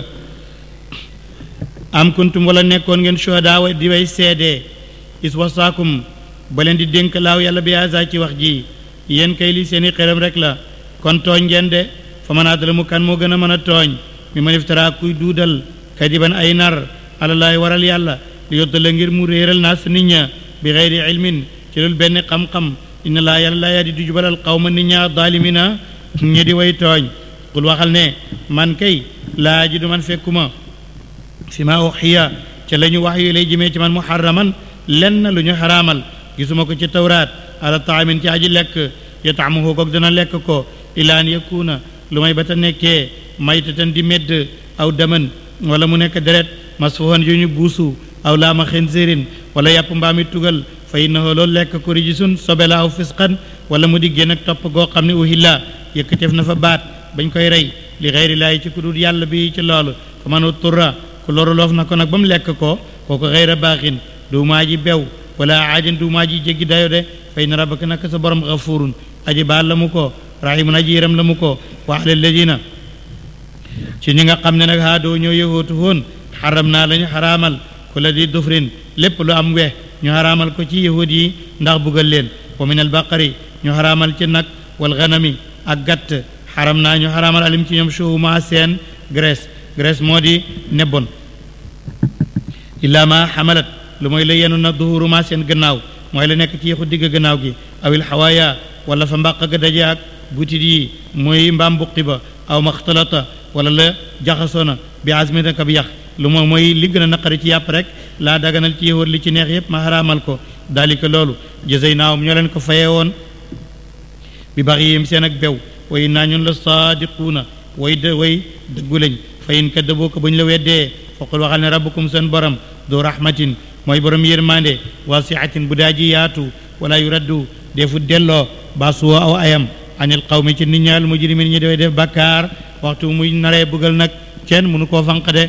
am kuntum wala nekkoon ngeen shuhadaa wa di way seede is wasaakum ba leen di dénk laaw yàlla bi asa ci wax ji yéen kay li seeni xeram rek la kon tooñ ngeen de fa man adala mu kan moo gën a mën a tooñ mi man iftara kuy duudal kadiban ay nar alalaay waral yàlla li yoddala ngir mu réeral naa sa nit ña bi xeyri ilmin ci loolu benn xam-xam inna laa yàlla laa yaa di du jubalal xawma nit ñaa daalimina ñi di way tooñ qul waxal ne man kay laa ji du man fekkuma fi ma uxiya ca la ñu wax yu lay jëmee ci man muharraman lenn lu ñu xaraamal gisuma ko ci tawraat ala taamin ci aji lekk yataamuhu koog dana lekk ko ilaa an yakuna lu may ba ta nekkee maytatan di medd aw daman wala mu nekk deret masfuhan yu ñu buusu aw laama xinzirin wala yàpp mbaami tugal fa innahu loolu lekk ko rijisun sobe la aw fisqan wala mu di génn ak topp goo xam ne uhilla yëkkateef na fa baat bañ koy rey li xeyri laay ci ku dul yàlla bi ci loolu fa man turra ku loru loof na ko nag ba mu lekk ko kooku xeyra baaxin du maa ji bew wala aadin du maa ji jéggi dayo de fa inna rabbaka naka sa borom gafurun aji baal la mu ko rahimun aji yëram la mu ko wa ala alladina ci ñi nga xam ne nag haadoo ñoo yëwootu woon xaram naa la ñu xaraamal ku la di dufrin lépp lu am weex ñu xaraamal ko ci yahud yi ndax buggal leen wa min albaqari ñu xaraamal ci nag wal ganami ak gàtt xaram naa ñu xaraamal alim ci ñoom shuhuma seen graisse graisse moo di nebbon illaa ma xamalat lu mooy la yenu na duhuruma seen gannaaw mooy la nekk ci yexu digg gannaaw gi awil xawaaya wala fa mbàq ga daje ak butit yi mooy mbaam buqi ba aw maxtalata wala la jaxasoona bi azmina ka bi yax lu moom mooy li gën a naqari ci yàpp rek laa daganal ci yëwóor li ci neex yépp ma xaraamal ko daalika loolu jësey naawum ñoo leen ko fayee woon bi bax yim seen ak bew way naa ñun la saadiquuna way de way dëggu lañ fayin kaddaboo ko ba ñu la weddee foqul waxal ne rabbukum seen borom du rahmatin mooy borom yërmande wasiatin bu daa ji yaatu wala yu raddu defu delloo baasuwa aw ayam anil qawmi ci nit ñaal mujrimin ñi dafay def bakkaar waxtu muy naree bëggal nag kenn mënu koo fanq de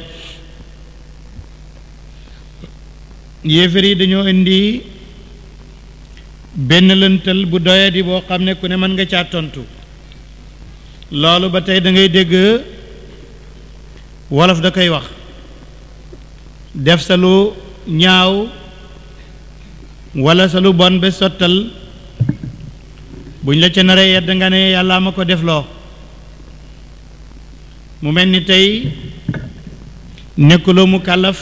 yéefar yi dañoo indi benn lëntal bu doyadi boo xam ne ku ne mën nga caa tontu loolu ba tey da ngay dégg wolof da koy wax def sa lu ñaaw wala sa lu bon ba sottal buñ la ca naree yedd nga ne yàlla ma ko defloo mu mel ni tey nekkuloo mu kàllaf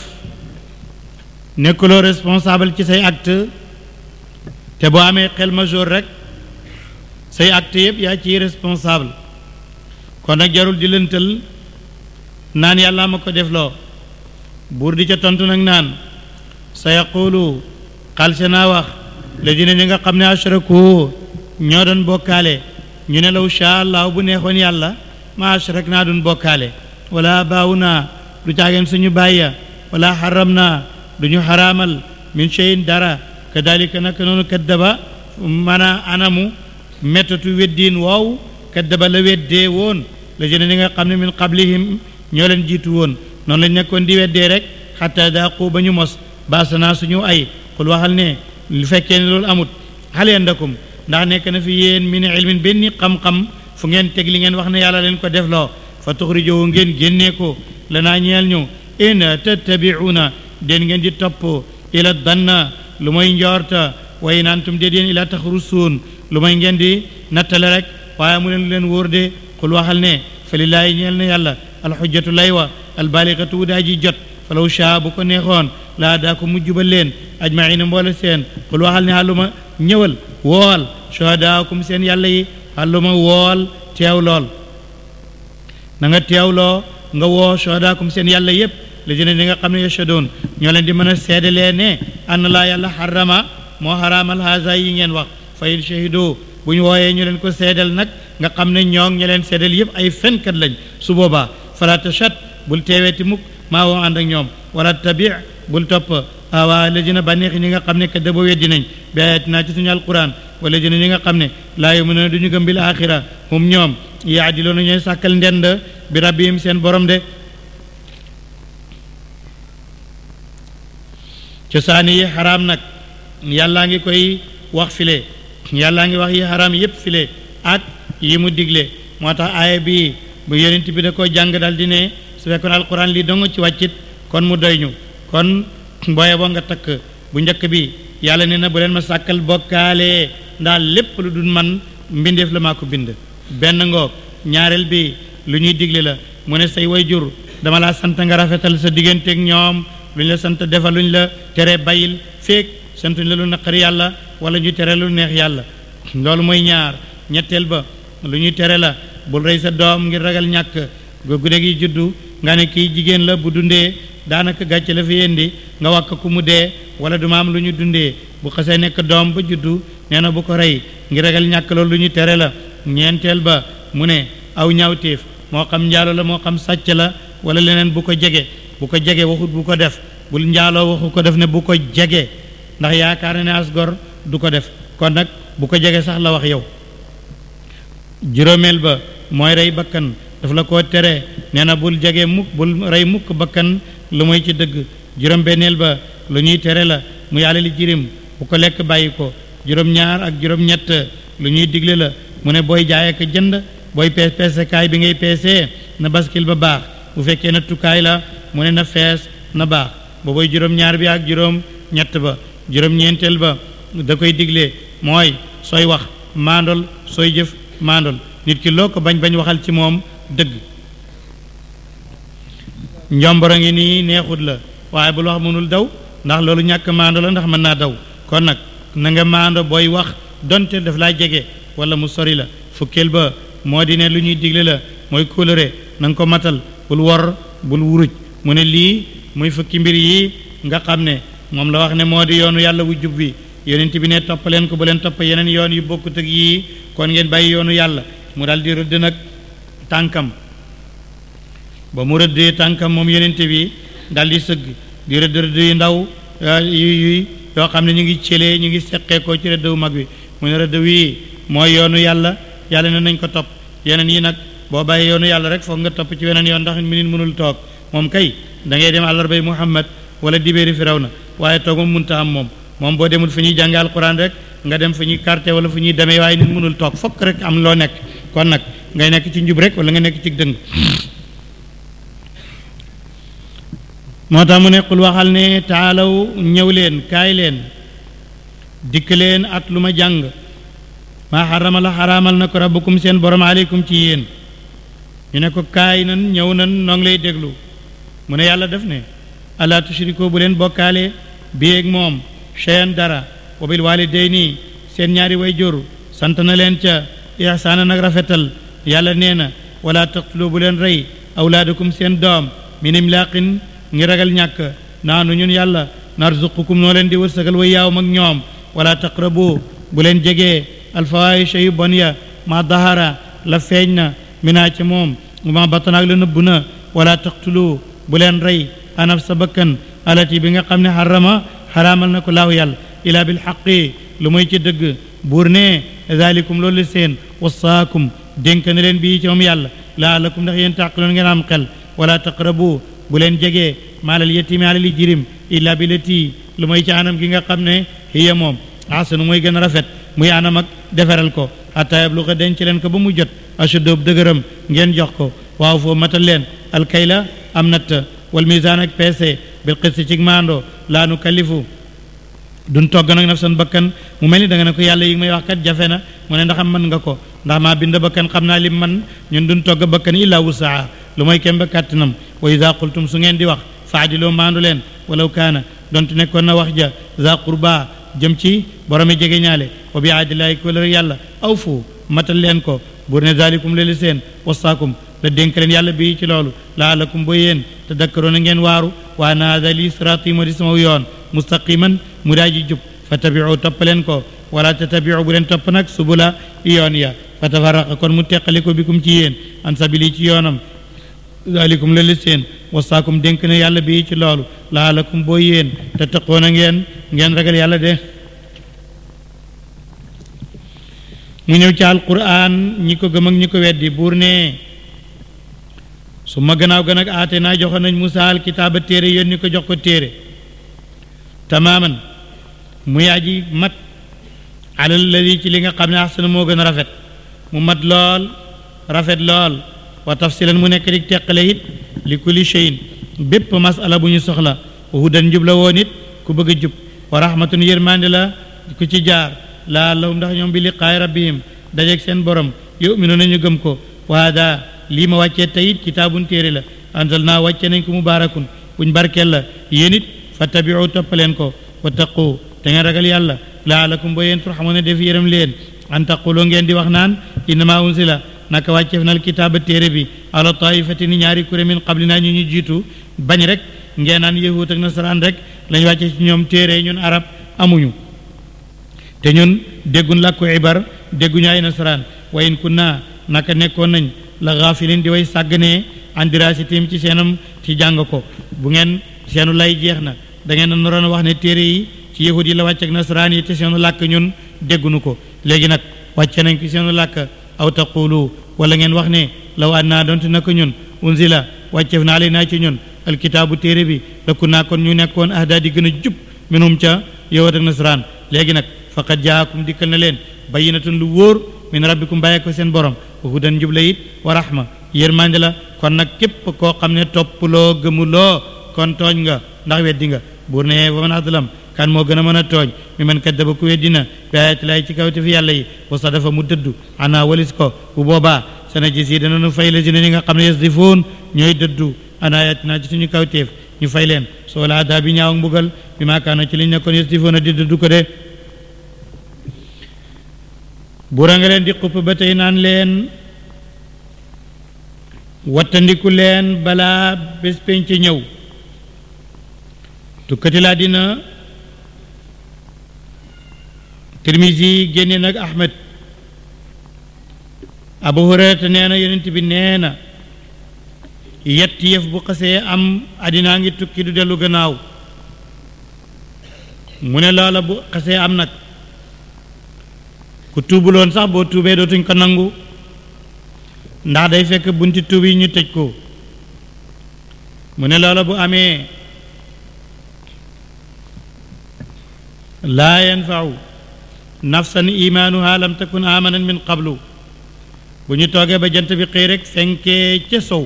nekkuloo responsable ci say acte te boo amee xel majeur rek say acte yëpp yaa ciy responsable kon nag jarul di lëntal naan yàlla ma ko defloo buur di ca tontu nag naan sa yaqulu xalse naa wax la dina ñi nga xam ne ashraku ñoo doon bokkaale ñu ne law sha allah bu neexoon yàlla ma ashrak naa doon bokkaale wala baawu naa du caageen suñu bàyya wala xaram naa du ñu xaraamal min cheyin dara kadalika naka noonu kaddaba mana anamu méttatu weddiin woow kaddaba la weddee woon la jëne ñi nga xam ne min qablihim ñoo leen jiitu woon noonu lañ nekkoon di weddee rek xatta daaqu ba ñu mos baasanaa suñu ay xul waxal ne lu fekkee ne loolu amut hal yandakum ndax nekk na fi yéen min ilmin benn xam-xam fu ngeen teg li ngeen wax ne yàlla leen ko defloo fa tuxrijowu ngeen génnee ko lanaa ñeel ñu in tattabiuuna den ngeen di topp ila danna lu mooy njoorta way naantum déet yéen ila taxrusuun lu mooy ngeen di nattale rek waaye mu leen lu leen wóor de xul waxal ne fa lillaahi ñeel na yàlla alxujjatu lay wa albaligatu wu daa ji jot falaw shaa bu ko neexoon laa daa ko mujj ba leen ajmaina mboole seen xul waxal ne xàlluma ñëwal wool shuhadaakum seen yàlla yi xàlluma wool teew lool na nga teewloo nga woo shuhadaakum seen yàlla yépp la jëne ñi nga xam ne yashadoon ñoo leen di mën a seedalee ne ann laa yàlla xarama moo xaraamal haasa yi ngeen wax fa in shahido bu ñu wooyee ñu leen ko seedal nag nga xam ne ñoo ña leen seedal yépp ay fenkat lañ su boobaa fala tachat bul teeweeti mukk maa woo ànd ak ñoom wala tabi bul topp awaa la jëna bànneexi ñi nga xam ne ka daba weddi nañ bi ayatinaa ci suñu alquran wala jëna ñi nga xam ne laa yuminuuna du ñu gëm bil axira hum ñoom yaadiloona ñooy sàkkal ndend bi rabbihim seen borom de cosaani yi xaraam nag yàllaa ngi koy wax file yàllaa ngi wax yi xaraam yépp file ak yi mu digle moo tax aaya bii bu yonent bi da ko jàng dal di ne su fekkoon alquran lii dong ci wàccit kon mu doy ñu kon booye boo nga takk bu njëkk bi yàlla ne na bu leen ma sàkkal bokkaale ndax lépp lu dul man mbindeef la maa ko bind benn ngoog ñaareel bi lu ñuy digle la mu ne say way jur dama laa sant nga rafetal sa digganteeg ñoom lu ñu la sant defal lu ñu la tere bayil feek santuñ la lu naqari yàlla wala ñu tere lu neex yàlla loolu mooy ñaar ñetteel ba lu ñuy tere la bul rey sa doom ngir ragal ñàkk gune gi juddu nga ne kii jigéen la bu dundee daanaka gàcce la fi yendi nga wàkk ku mu dee wala du ma am lu ñu dundee bu xasee nekk doom ba juddu nee na bu ko rey ngir ragal ñàkk loolu lu ñu tere la ñeenteel ba mu ne aw ñaawteef moo xam njaalo la moo xam sàcc la wala leneen bu ko jege bu ko jege waxut bu ko def bul njaaloo waxu ko def ne bu ko jege ndax yaakaar na ne as gor du ko def kon nag bu ko jege sax la wax yow juróomeel ba mooy rey bakkan daf la koo tere nee na bul jege mukk bul rey mukk bakkan lu muy ci dëgg juróom-benneel ba lu ñuy tere la muy alali jirim ku ko lekk bàyyi ko juróom-ñaar ak juróom-ñett lu ñuy digle la mu ne booy jaay ak jënd booy pees peesekaay bi ngay peesee na baskil ba baax bu fekkee na tukkaay la mu ne na fees na baax ba booy juróom-ñaar bi ak juróom-ñett ba juróom-ñeenteel ba da koy digle mooy sooy wax maandol sooy jëf maandol nit ki loo ko bañ bañ waxal ci moom dëgg njomboro ngi nii neexut la waaye bul wax mënul daw ndax loolu ñàkk maando la ndax mën naa daw kon nag na nga maando booy wax donte daf laa jege wala mu sori la fukkeel ba moo di ne lu ñuy digle la mooy kóolëre na nga ko matal bul wor bul wuruj mu ne lii muy fukki mbir yi nga xam ne moom la wax ne moo di yoonu yàlla wu jub bi yonent bi ne topp leen ko bu leen topp yeneen yoon yu bokkut ak yii kon ngeen bàyyi yoonu yàlla mu daal di rëdd nag tànkam ba mu rëddee tànkam moom yonent bi daal di sëgg di rëdd rëdd yu ndaw yu yu yoo xam ne ñu ngi cëlee ñu ngi seqee ko ci rëdd wu mag bi mu ne rëdd wii mooy yoonu yàlla yàlla ne nañ ko topp yeneen yi nag boo bàyyi yoonu yàlla rek foog nga topp ci weneen yoon ndax minit mënul toog moom kay da ngay dem àllarbay muhammad wala dibéeri firaw na waaye toog moom munta am moom moom boo demul fu ñuy jànge alquran rek nga dem fu ñuy carte wala fu ñuy demee waaye nit mënul toog fokk rek am loo nekk kon nag ngay nekk ci njub rek wala nga nekk ci dëng moo tax mu ne qul waxal ne taalaw ñëw leen kaay leen dikk leen at lu ma jàng maa xarama la xaraamal na ko rabbukum seen borom aleykum ci yéen ñu ne ko kaay nan ñëw nan noo ngi lay déglu mu ne yàlla def ne alaa tushriko bu leen bokkaale biyeeg moom cheyan dara wa bil walidayni seen ñaari way jur sant na leen ca ihsaana nag rafetal yàlla nee na wala taqtulu bu leen rey awlaadakum seen doom min imlaaqin ngi ragal ñàkk naanu ñun yàlla narzuqukum noo leen di wërsëgal way yaaw mag ñoom wala taqrabu bu leen jegee alfawahisha yu bon ya ma dahara la feeñ na minaa ca moom ma batanaak la nëbb na wala taqtulu bu leen rey anaf sa bakkan alati bi nga xam ne xarama xaraamal na ko laahu yàlla ilaa bil xaqi lu muy ci dëgg buur ne zalikum loolu seen wasaakum dénk na leen bii ci moom yàlla laalakum ndax yéen tàqiloon ngeen am xel wala taqrabu bu leen jegee maalal yetimi alali jirim illa bi lati lu mooy ci anam gi nga xam ne hiya moom asanu mooy gën a rafet muy anam ak deferal ko hatta yabluga denc leen ko ba mu jot ashudoob dëgëram ngeen jox ko waaw foo matal leen alkayla am natt wal misaan ak peese bil qisti ci maando laa nu kalifu duñ togg nag nafsan bakkan mu mel ni da nga ne ko yàlla yi may wax kat jafe na mu ne ndax am mën nga ko ndax maa bind bakkan xam naa lim man ñun duñ togg bakkan illa wusaa lu mooy kem ba kàttanam wa ida qultum su ngeen di wax faadiloo maandu leen walaw kaana donte nekkoon na wax ja za qurba jëm ci boromi jege ñaale wa bi aadillahi ko la yàlla aw fu matal leen ko buur ne zalikum leli seen wasaakum la dénk leen yàlla bii ci loolu laalakum ba yéen te dakkaroon a ngeen waaru waa na hada li siraati moo di sama yoon mustaqiman mu daa ji jub fa tabiu topp leen ko wala tatabiu bu leen topp nag subula yoon ya fa tafaraqa kon mu teqali ko bikum ci yéen an sabili ci yoonam zalikum leli seen wasaakum dénk ne yàlla bii ci loolu laalakum boo yéen te taqoon a ngeen ngeen ragal yàlla de mu ñëw ci alquran ñi ko gëm ak ñi ko weddi buur ne su ma gannaaw gën ak aate naa joxoon nañ Musaa al kitaaba téere yónni ko jox ko téere tamaaman muy aji mat alal ladi ci li nga xam ne axsana moo gën a rafet mu mat lool rafet lool wa tafsilan mu nekk di teqale it li kulli cheyin bépp masala bu ñu soxla wa hudan njub la woon it ku bëgg a jub wa rahmatun yërmande la ku ci jaar laa lahum ndax ñoom bi liqaay rabbihim dajeeg seen borom yuminu nañu gëm ko wa hada lii ma wàccee tayit kitaabun téere la anzal naa wàcce nañ ko mubaarakun buñ barkeel la yéen it fattabiu toppaleen ko wa taqu te ngeen ragal yàlla laalakum ba yéen turxamoon ne def yërëm leen an taquloo ngeen di wax naan innama unsila naka wàcceef nal kitaaba téere bi ala taifati ni ñaari kuré min qablina ñu ñu jiitu bañ rek ngeen naan yahut ak nasaraan rek lañ wàcce ci ñoom téere ñun arab amuñu te ñun déggun làkku ibar dégguñu ay nasaraan wa in kunna naka nekkoon nañ la gaafilin di way sàgganee an dirasitim ci seenam ci jàng ko bu ngeen seenu lay jeex na da ngeen naroon a wax ne téere yi ci yahud yi la wàcc ak nasaraan yi te seenu làkk ñun déggunu ko léegi nag wàcce nañ ko seenu làkk aw taqulu wala ngeen wax ne law an naa donte naka ñun unzila wàcceef naa lay naa ci ñun alkitaabu téere bi lakku naa kon ñu nekkoon ahdaa di gën a jub minum ca yahud ak nasaraan léegi nag faqad jaakum dikkal na leen bayyinatun lu wóor min rabbikum bàyyee ko seen borom wa hudan njub la it wa rahma yërmande la kon nag képp koo xam ne toppuloo gëmuloo kon tooñ nga ndax weddi nga buur ne wa man adlam kan moo gën a mën a tooñ mi man kaddaba ku weddina bi ayati laay ci kawte fi yàlla yi wa sadafa mu dëddu ana walis ko bu boobaa sana gis yi dana nu fay la si ne ñi nga xam ne yasdifoon ñooy dëddu ana ayatina ci suñu kawteef ñu fay leen soo laa daa bi ñaaw ak mbugal bi maakaano ci liñ nekkoon yasdifoon a di dëddu ko de buura nga leen di xupp ba tey naan leen wattandiku leen balaa bés penc ñëw tukkati laa dina tirmisi génne nag ahmed abu hurayrata nee na yonent bi nee na yett yëf bu xasee am addinaa ngi tukki du dellu gannaaw mu ne loola bu xasee am nag ku tuubuloon sax boo tuubee dootuñ ko nangu ndax day fekk bunti tuub yi ñu tëj ko mu ne loola bu amee laa yanfau nafsan imaanuha lam takun amanan min qablu bu ñu toogee ba jant bi xëy rek fenkee ca sow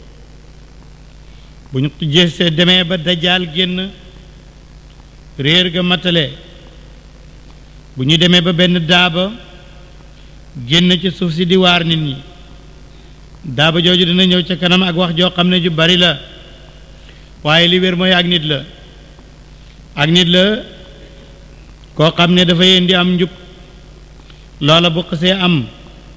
bu ñu jësee demee ba dajaal génn réer ga matale bu ñu demee ba benn daaba génn ci suuf si di waar nit ñi daaba jooju dina ñëw ca kanam ak wax joo xam ne ju bari la waaye li wér mooy ak nit la ak nit la koo xam ne dafay indi am njub loola bu xasee am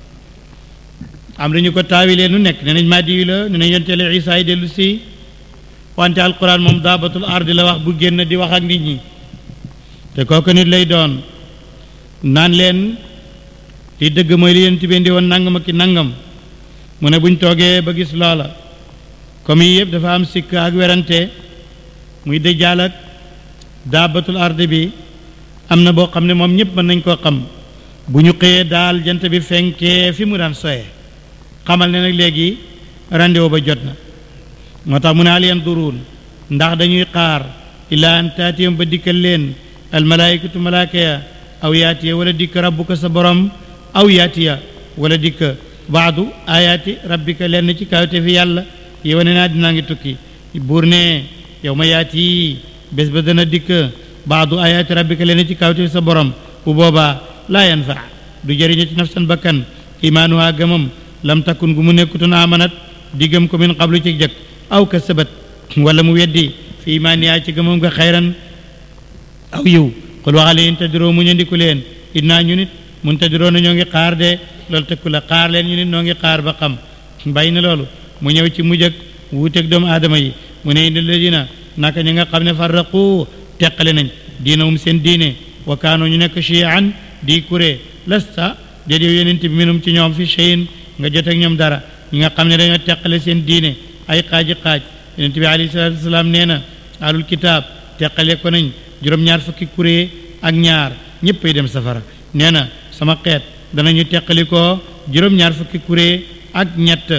am nañu ko taawilee nu nekk ne nañ màddi la ne nañ yonteele Isaa yi dellu si wante alquran moom daabatul ardi la wax bu génn di wax ak nit ñi te kooku nit lay doon naan leen li dëgg mooy li yéen tibee ndi woon nangam ak ki nangam mu ne buñ toogee ba gis loola comme yi yëpp dafa am sikk ak werante muy dëjjaal ak daabatul ardi bi am na boo xam ne moom ñëpp mën nañ koo xam bu ñu xëyee daal jant bi fenkee fi mu daan soye xamal ne nag léegi rendez-vous ba jot na moo tax mu ne hal yanduruun ndax dañuy xaar ilaa an taatiyam ba dikkal leen almalaayikatu malaaka ya aw yaatiya wala dikk rabbuka sa borom aw yaatiya wala dikk baadu ayaati rabbika lenn ci kawte fi yàlla yi wane naa dinaa ngi tukki buur ne yow ma yaati bés ba dana dikk baadu ayaati rabbika lenn ci kawte fi sa borom bu boobaa laa yanfa du jëriñu ci nafsan bakkan imaanuha gëmam lam takkun gu mu nekkutoon amanat di gëm ko min qablu ci jëkk aw kasabat wala mu weddi fi imaaniyaa ci gëmam nga xayran aw yiw xul waxale in tadiroo mu ñandiku leen innaa ñu nit mun tadiroo na ñoo ngi xaar de loolu tëkku la xaar leen ñu nit noo ngi xaar ba xam bàyyi na loolu mu ñëw ci mujj ak wuuteeg doomu aadama yi mu ne indi ladina naka ñi nga xam ne farraqu teqale nañ diinahum seen diine wa kaanoo ñu nekk chian di kuré lasta déet yow yonent bi minum ci ñoom fi cheyin nga jot ak ñoom dara ñi nga xam ne dañoo teqale seen diine ay xaaji xaaj yonent bi alayhi salaatu wasalaam nee na alul kitaab teqale ko nañ juróom-ñaar fukki kuré ak ñaar ñëppay dem safara nee na sama xeet danañu teqali ko juróom-ñaar fukki kuré ak ñett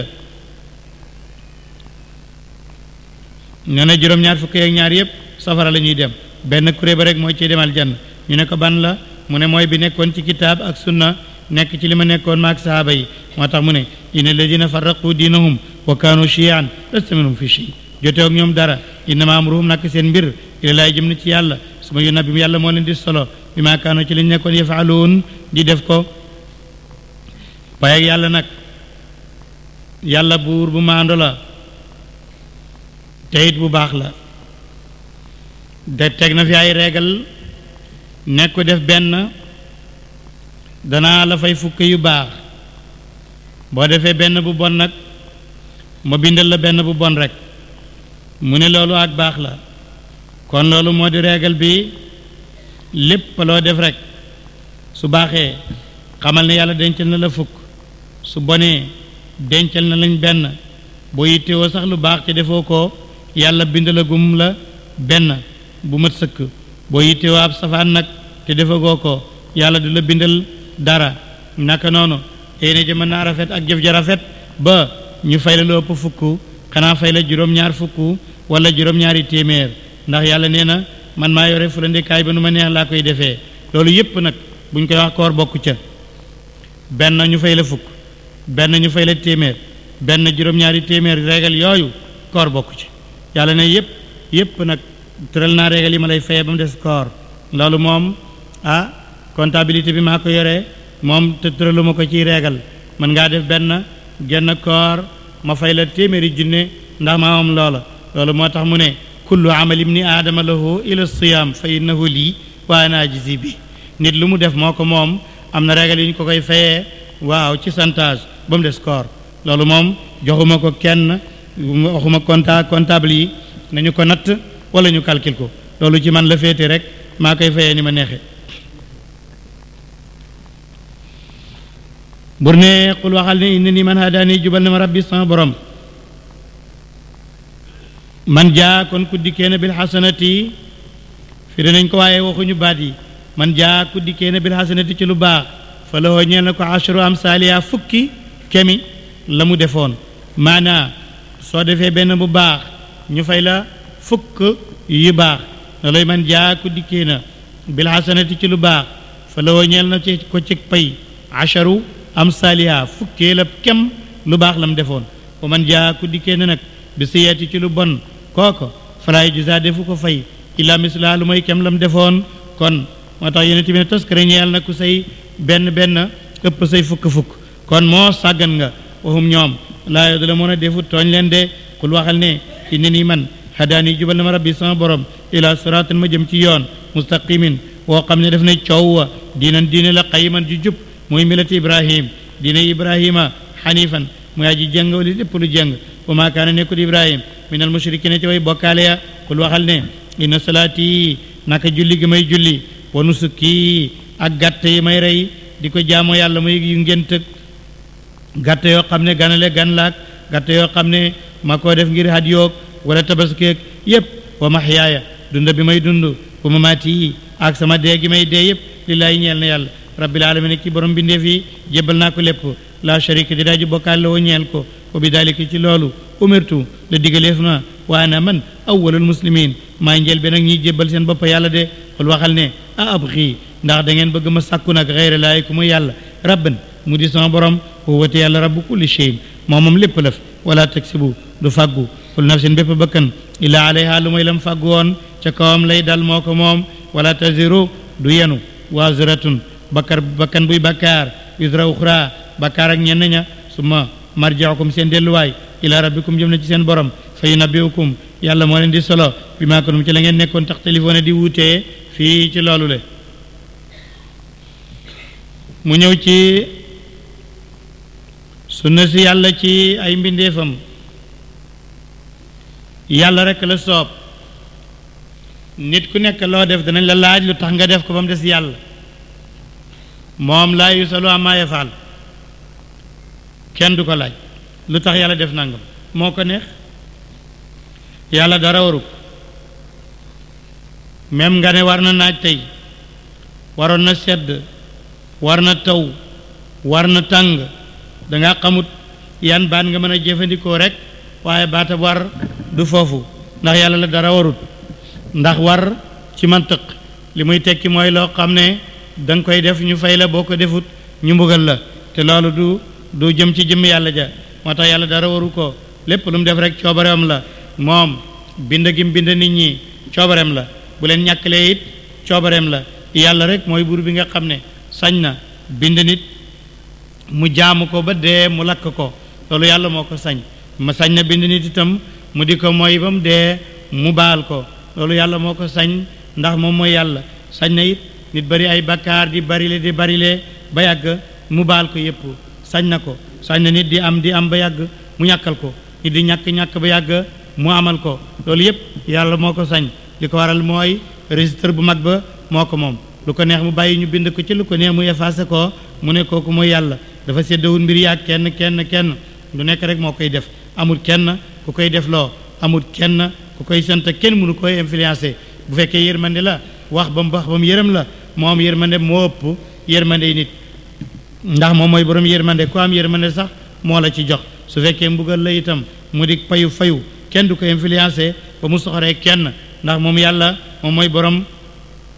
nee na juróom-ñaar fukki ak ñaar yëpp safara la ñuy dem benn kuré ba rek mooy ciy demal jann ñu ne ko ban la mu ne mooy bi nekkoon ci kitaab ak sunna nekk ci li ma nekkoon maak sahaaba yi moo tax mu ne inna alladina farraqu diinahum wa kaanu chiyan lasta minhum fi shay jote ak ñoom dara innama amruhum nak seen mbir ila laay jëm na ci yàlla su ma yónna bi yàlla moo leen di solo bi maa kaanu ci lañ nekkoon yafaaloon di def ko waaye ak yàlla nag yàlla buur bu maando la teyit bu baax la de teg na fi ay reegal nekk ko def benn danaa la fay fukk yu baax boo defee benn bu bon nag ma bindal la benn bu bon rek mu ne loolu ak baax la kon loolu moo di reegal bi lépp loo def rek su baaxee xamal ne yàlla dencal na la fukk su bonee dencal na lañ benn boo yittewoo sax lu baax te defoo ko yàlla bindalagum la benn bu mat sëkk boo yittewoo ab safaan nag te defagoo ko yàlla du la bindal dara naka noonu yéene ja mën naa rafet ak jëf ja rafet ba ñu fay la lu ëpp fukk xanaa fay la juróom-ñaar fukk wala juróom-ñaari téeméer ndax yàlla nee na man maa yore fu la ndekaay ba nu ma neex laa koy defee loolu yépp nag buñ koy wax koor bokku ca benn ñu fay la fukk benn ñu fay la téeméer benn juróom-ñaari téeméer régal yooyu koor bokku ci yàlla ne yépp yépp nag tëral naa régal yi ma lay fayee ba mu des koor loolu moom ah comptabilité bi maa ko yoree moom te tëraluma ko ciy régal mën ngaa def benn genn koor ma fay la téeméeri junne ndax maa moom loola loolu moo tax mu ne kullu amali ibni aadama lahu ila siyaam fa innahu lii wa ana ajzi bi nit lu mu def moo ko moom am na régal yi ñu ko koy fayee waaw ci santage ba mu des koor loolu moom joxuma ko kenn waxuma compta comptable yi nañu ko natt wala ñu calcul ko loolu ci man la féete rek maa koy fayee ni ma neexe bur ne xul waxal ne inna ni man hadaani jubal na ma rabbi sama borom man jaa kon ku dikkee na bil xasanati fi danañ ko waaye waxuñu baat yi man jaa ku dikkee na bil xasanati ci lu baax fa la ñeel na ko ashru am saaliya fukki kemi la mu defoon maanaa soo defee benn bu baax ñu fay la fukk yu baax looloy man jaa ku dikkee na bil xasanati ci lu baax fa la ñeel na ci ko ci pay asharu am saaliha fukkee la kem lu baax la mu defoon wa man jaa ku dikkee na nag bi siyeeti ci lu bon kooko falaay jusa defu ko fay illa misla lu mooy kem la mu defoon kon moo tax yonent bi ne toskare ñeel na ku say benn benn ëpp say fukk-fukk kon moo sàggan nga waxum ñoom laa yo da la mën a defu tooñ leen de kul waxal ne inna nii man hadaani jubal na ma rabbi sama borom ila siraatin ma jëm ci yoon mustaqimin woo xam ne daf ne coow wa diinan diine la qayiman ju jub muy milati ibrahim diine ibrahima xanifan muy aji jëng wali lépp lu jëng wa maa kaana nekkul ibrahim min al mushrikina ci way bokkaale ya kul waxal ne inna salaati naka julli gi may julli wa nusuki ak gàtt yi may rey di ko jaamoo yàlla muy yu ngént gàtt yoo xam ne ganale gan laak gàtt yoo xam ne ma koo def ngir had yoog wala tabaskeeg yépp wa maxyaaya dunda bi may dund wa mamaati yi ak sama dee gi may dee yépp lillaahi ñeel na yàlla rabbil alamin ci borom bindeef yi jébbal naa ko lépp la sharika di daaju bokkaal la woo ñeel ko wa bi dalika ci loolu umirtu la digaleef na wa ana man awwalul muslimin maa njël be nag ñiy jébbal seen bopp yàlla de xul waxal ne a ab xii ndax da ngeen bëgg ma sàkku nag xeyra laay ku mu yàlla rabban mu di sama borom wowate yàlla rabbu kulli shay moom moom lépp laf wala taksibu du fàggu kul nafsin bépp bakkan illa alayha lu mooy lam fàggu woon ca kawam lay dal moo ko moom wala taziru du yenu waziratun bakkar bakkan buy bakkaar wisra uxra bakkaar ak ñenn ña summa marjiukum seen delluwaay ila rabbikum jëm na ci seen borom fa yunabbiukum yàlla moo leen di solo bi maa konum ci la ngeen nekkoon tax téléphone di wuutee fii ci loolu le mu ñëw ci sunna si yàlla ci ay mbindeefam yàlla rek la soob nit ku nekk loo def danañ la laaj lu tax nga def ko ba mu des yàlla moom laa yusalu amaa yafaal kenn du ko laaj lu tax yàlla def nangam moo ko neex yàlla dara waru ko même nga ne war na naaj tey waroon na sedd war na taw war na tàng danga xamut yan baat nga mën a jëfandikoo rek waaye baata war du foofu ndax yàlla la dara warut ndax war ci mantiq li muy tekki mooy loo xam ne da nga koy def ñu fay la boo ko defut ñu mbugal la te loolu du du jëm ci jëmm yàlla ja moo tax yàlla dara waru ko lépp lu mu def rek coobareem la moom bind gi mu bind nit ñi coobareem la bu leen ñàkkalee it coobareem la yàlla rek mooy buur bi nga xam ne sañ na bind nit mu jaamu ko ba dee mu lakk ko loolu yàlla moo ko sañ ma sañ na bind nit itam mu di ko mooy ba mu dee mu baal ko loolu yàlla moo ko sañ ndax moom mooy yàlla sañ na it nit bari ay bakkaar di barile di barile ba yàgg mu baal ko yépp sañ na ko sañ na nit di am di am ba yàgg mu ñàkkal ko nit di ñàkk-ñàkk ba yàgg mu amal ko loolu yépp yàlla moo ko sañ li ko waral mooy registre bu mag ba moo ko moom lu ko neex mu bàyyi ñu bind ko ci lu ko neex mu effacé ko mu ne kooku mooy yàlla dafa séddawul mbir yaag kenn kenn kenn lu nekk rek moo koy def amul kenn ku koy def loo amul kenn ku koy sant kenn mënu koy influencé bu fekkee yërmande la wax ba mu wax ba mu yërëm la moom yërmande moo ëpp yërmande yi nit ndax moom mooy borom yërmande ku am yërmande sax moo la ci jox su fekkee mbugal la itam mu di payu fayu kenn du ko influencé ba mu soxoree kenn ndax moom yàlla moom mooy borom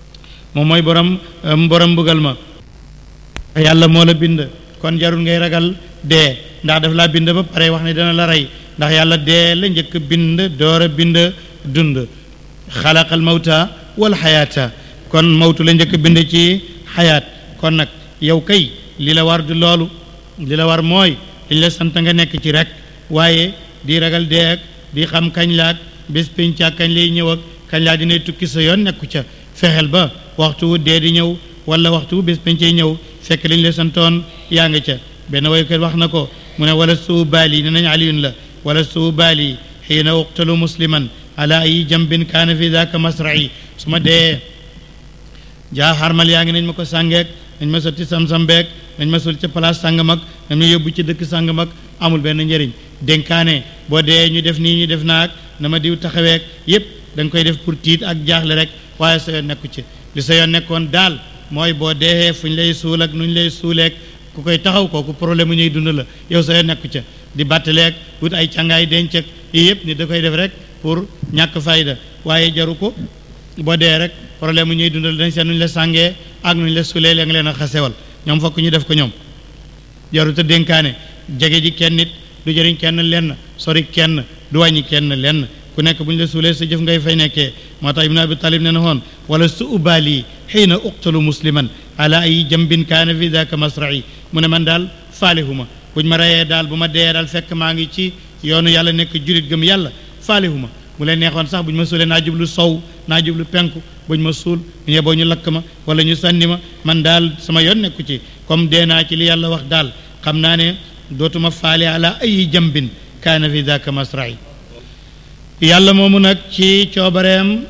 moom mooy borom borom mbugal ma yàlla moo la bind kon jarul ngay ragal dee ndax daf laa bind ba pare wax ne dana la rey ndax yàlla dee la njëkk bind door a bind dund xalaqal mawta wal xayaata kon mawtu la njëkk bind ci xayaat kon nag yow kay li la war du loolu li la war mooy liñ la sant nga nekk ci rek waaye di ragal dee ak di xam kañ laak bés pénc ak kañ lay ñëw ak kañ laa dinay tukki sa yoon nekku ca fexeel ba waxtu wu dee di ñëw wala waxtu wu bés péncay ñëw fekk liñ la santoon yaa nga ca benn woykat wax na ko mu ne wala suu baali ne nañ aliyun la wala suu baali xiina uqtalu musliman ala ay jambin kaana fi daaka masrai su ma dee jaa xarmal yaa ngi nañ ma ko sàngeek nañ ma sotti sam-sam beek nañ ma sul ca place sàngam ak nañ ma yóbbu ci dëkk sàngam ak amul benn njëriñ dénkaane boo dee ñu def nii ñu def naag na ma diw taxaweek yépp da nga koy def pour tiit ak jaaxle rek waaye sa yoon nekku ci li sa yoon nekkoon daal mooy boo dee fu ñu lay suul ak nu ñu lay suuleek ku koy taxaw kooku problème mu ñuy dund la yow sa yoon nekku ca di bàttaleeg wut ay càngaay denc ak yii yëpp ni da koy def rek pour ñàkk fayda waaye jaru ko boo dee rek problème mu ñuy dundal dañ seen nu ñu la sàngee ak nu ñu la suulee la nga leen a xasewal ñoom fokk ñu def ko ñoom jaru te dénkaane jege ji kenn nit du jëriñ kenn lenn sori kenn du wàññi kenn lenn ku nekk bu ñu la suulee sa jëf ngay fay nekkee moo tax ibnu abi talib ne na woon wala su ubaali xiina uqtalu musliman ala ay jambin kaana fi daka masrai mu ne man daal faalihuma buñ ma reyee daal bu ma dee daal fekk maa ngi ci yoonu yàlla nekk julit gëm yàlla faalihuma mu leen neexoon sax bu ñu ma suulee naa jublu sow naa jublu penku buñ ma suul ñu yeboo ñu lakk ma wala ñu sànni ma man daal sama yoon nekku ci comme dee naa ci li yàlla wax daal xam naa ne dootuma faale ala ay jambin kaana fi daka masrai yàlla moomu nag ci coobareem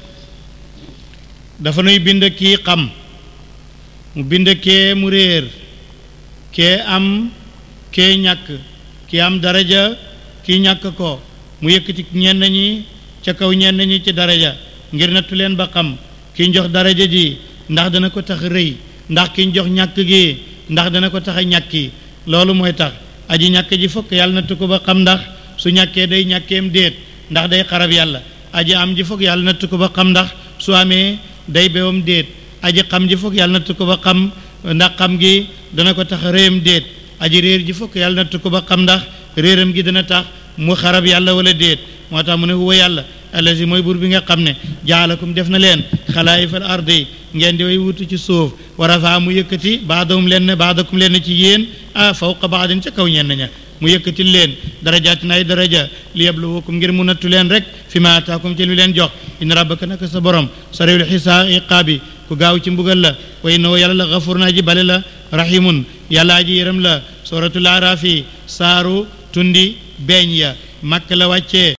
dafa nuy bind kii xam mu bind kee mu réer kee am kee ñàkk kii am daraja kii ñàkk ko mu yëkkati ñenn ñi ca kaw ñenn ñi ci daraja ngir nattu leen ba xam ki jox daraja ji ndax dana ko tax rëy ndax ki jox ñàkk gi ndax dana ko tax a ñàkki loolu mooy tax aji ñàkk ji fokk yàlla nattu ko ba xam ndax su ñàkkee day ñàkkeem déet ndax day xarab yàlla aji am ji fokk yàlla nattu ko ba xam ndax su amee day bewam déet aji xam ji fokk yàlla nattu ko ba xam ndax xam gi dana ko tax réyam déet aji réer ji fokk yàlla nattu ko ba xam ndax réeram gi dana tax mu xarab yàlla wala déet moo tax mu ne huwa yàlla allazi mooy buur bi nga xam ne jaalakum def na leen xalaayifal ardi ngeen di way wutu ci suuf wa rafaa mu yëkkati baadahum leen baadakum leen ci yéen ah fawqa baadin ca kaw ñenn ña mu yëkkati leen darajaatin ay daraja li yabluwakum ngir mu nattu leen rek fi ma ataakum ci lu leen jox inna rabbaka naka sa borom sariwul xisaa iqaabi ku gaaw ci mbugal la wa innahu yàlla la gafur naa ji bale la rahimun yàlla aji yërëm la suratul araafi saaru tundi beeñ ya makk la wàccee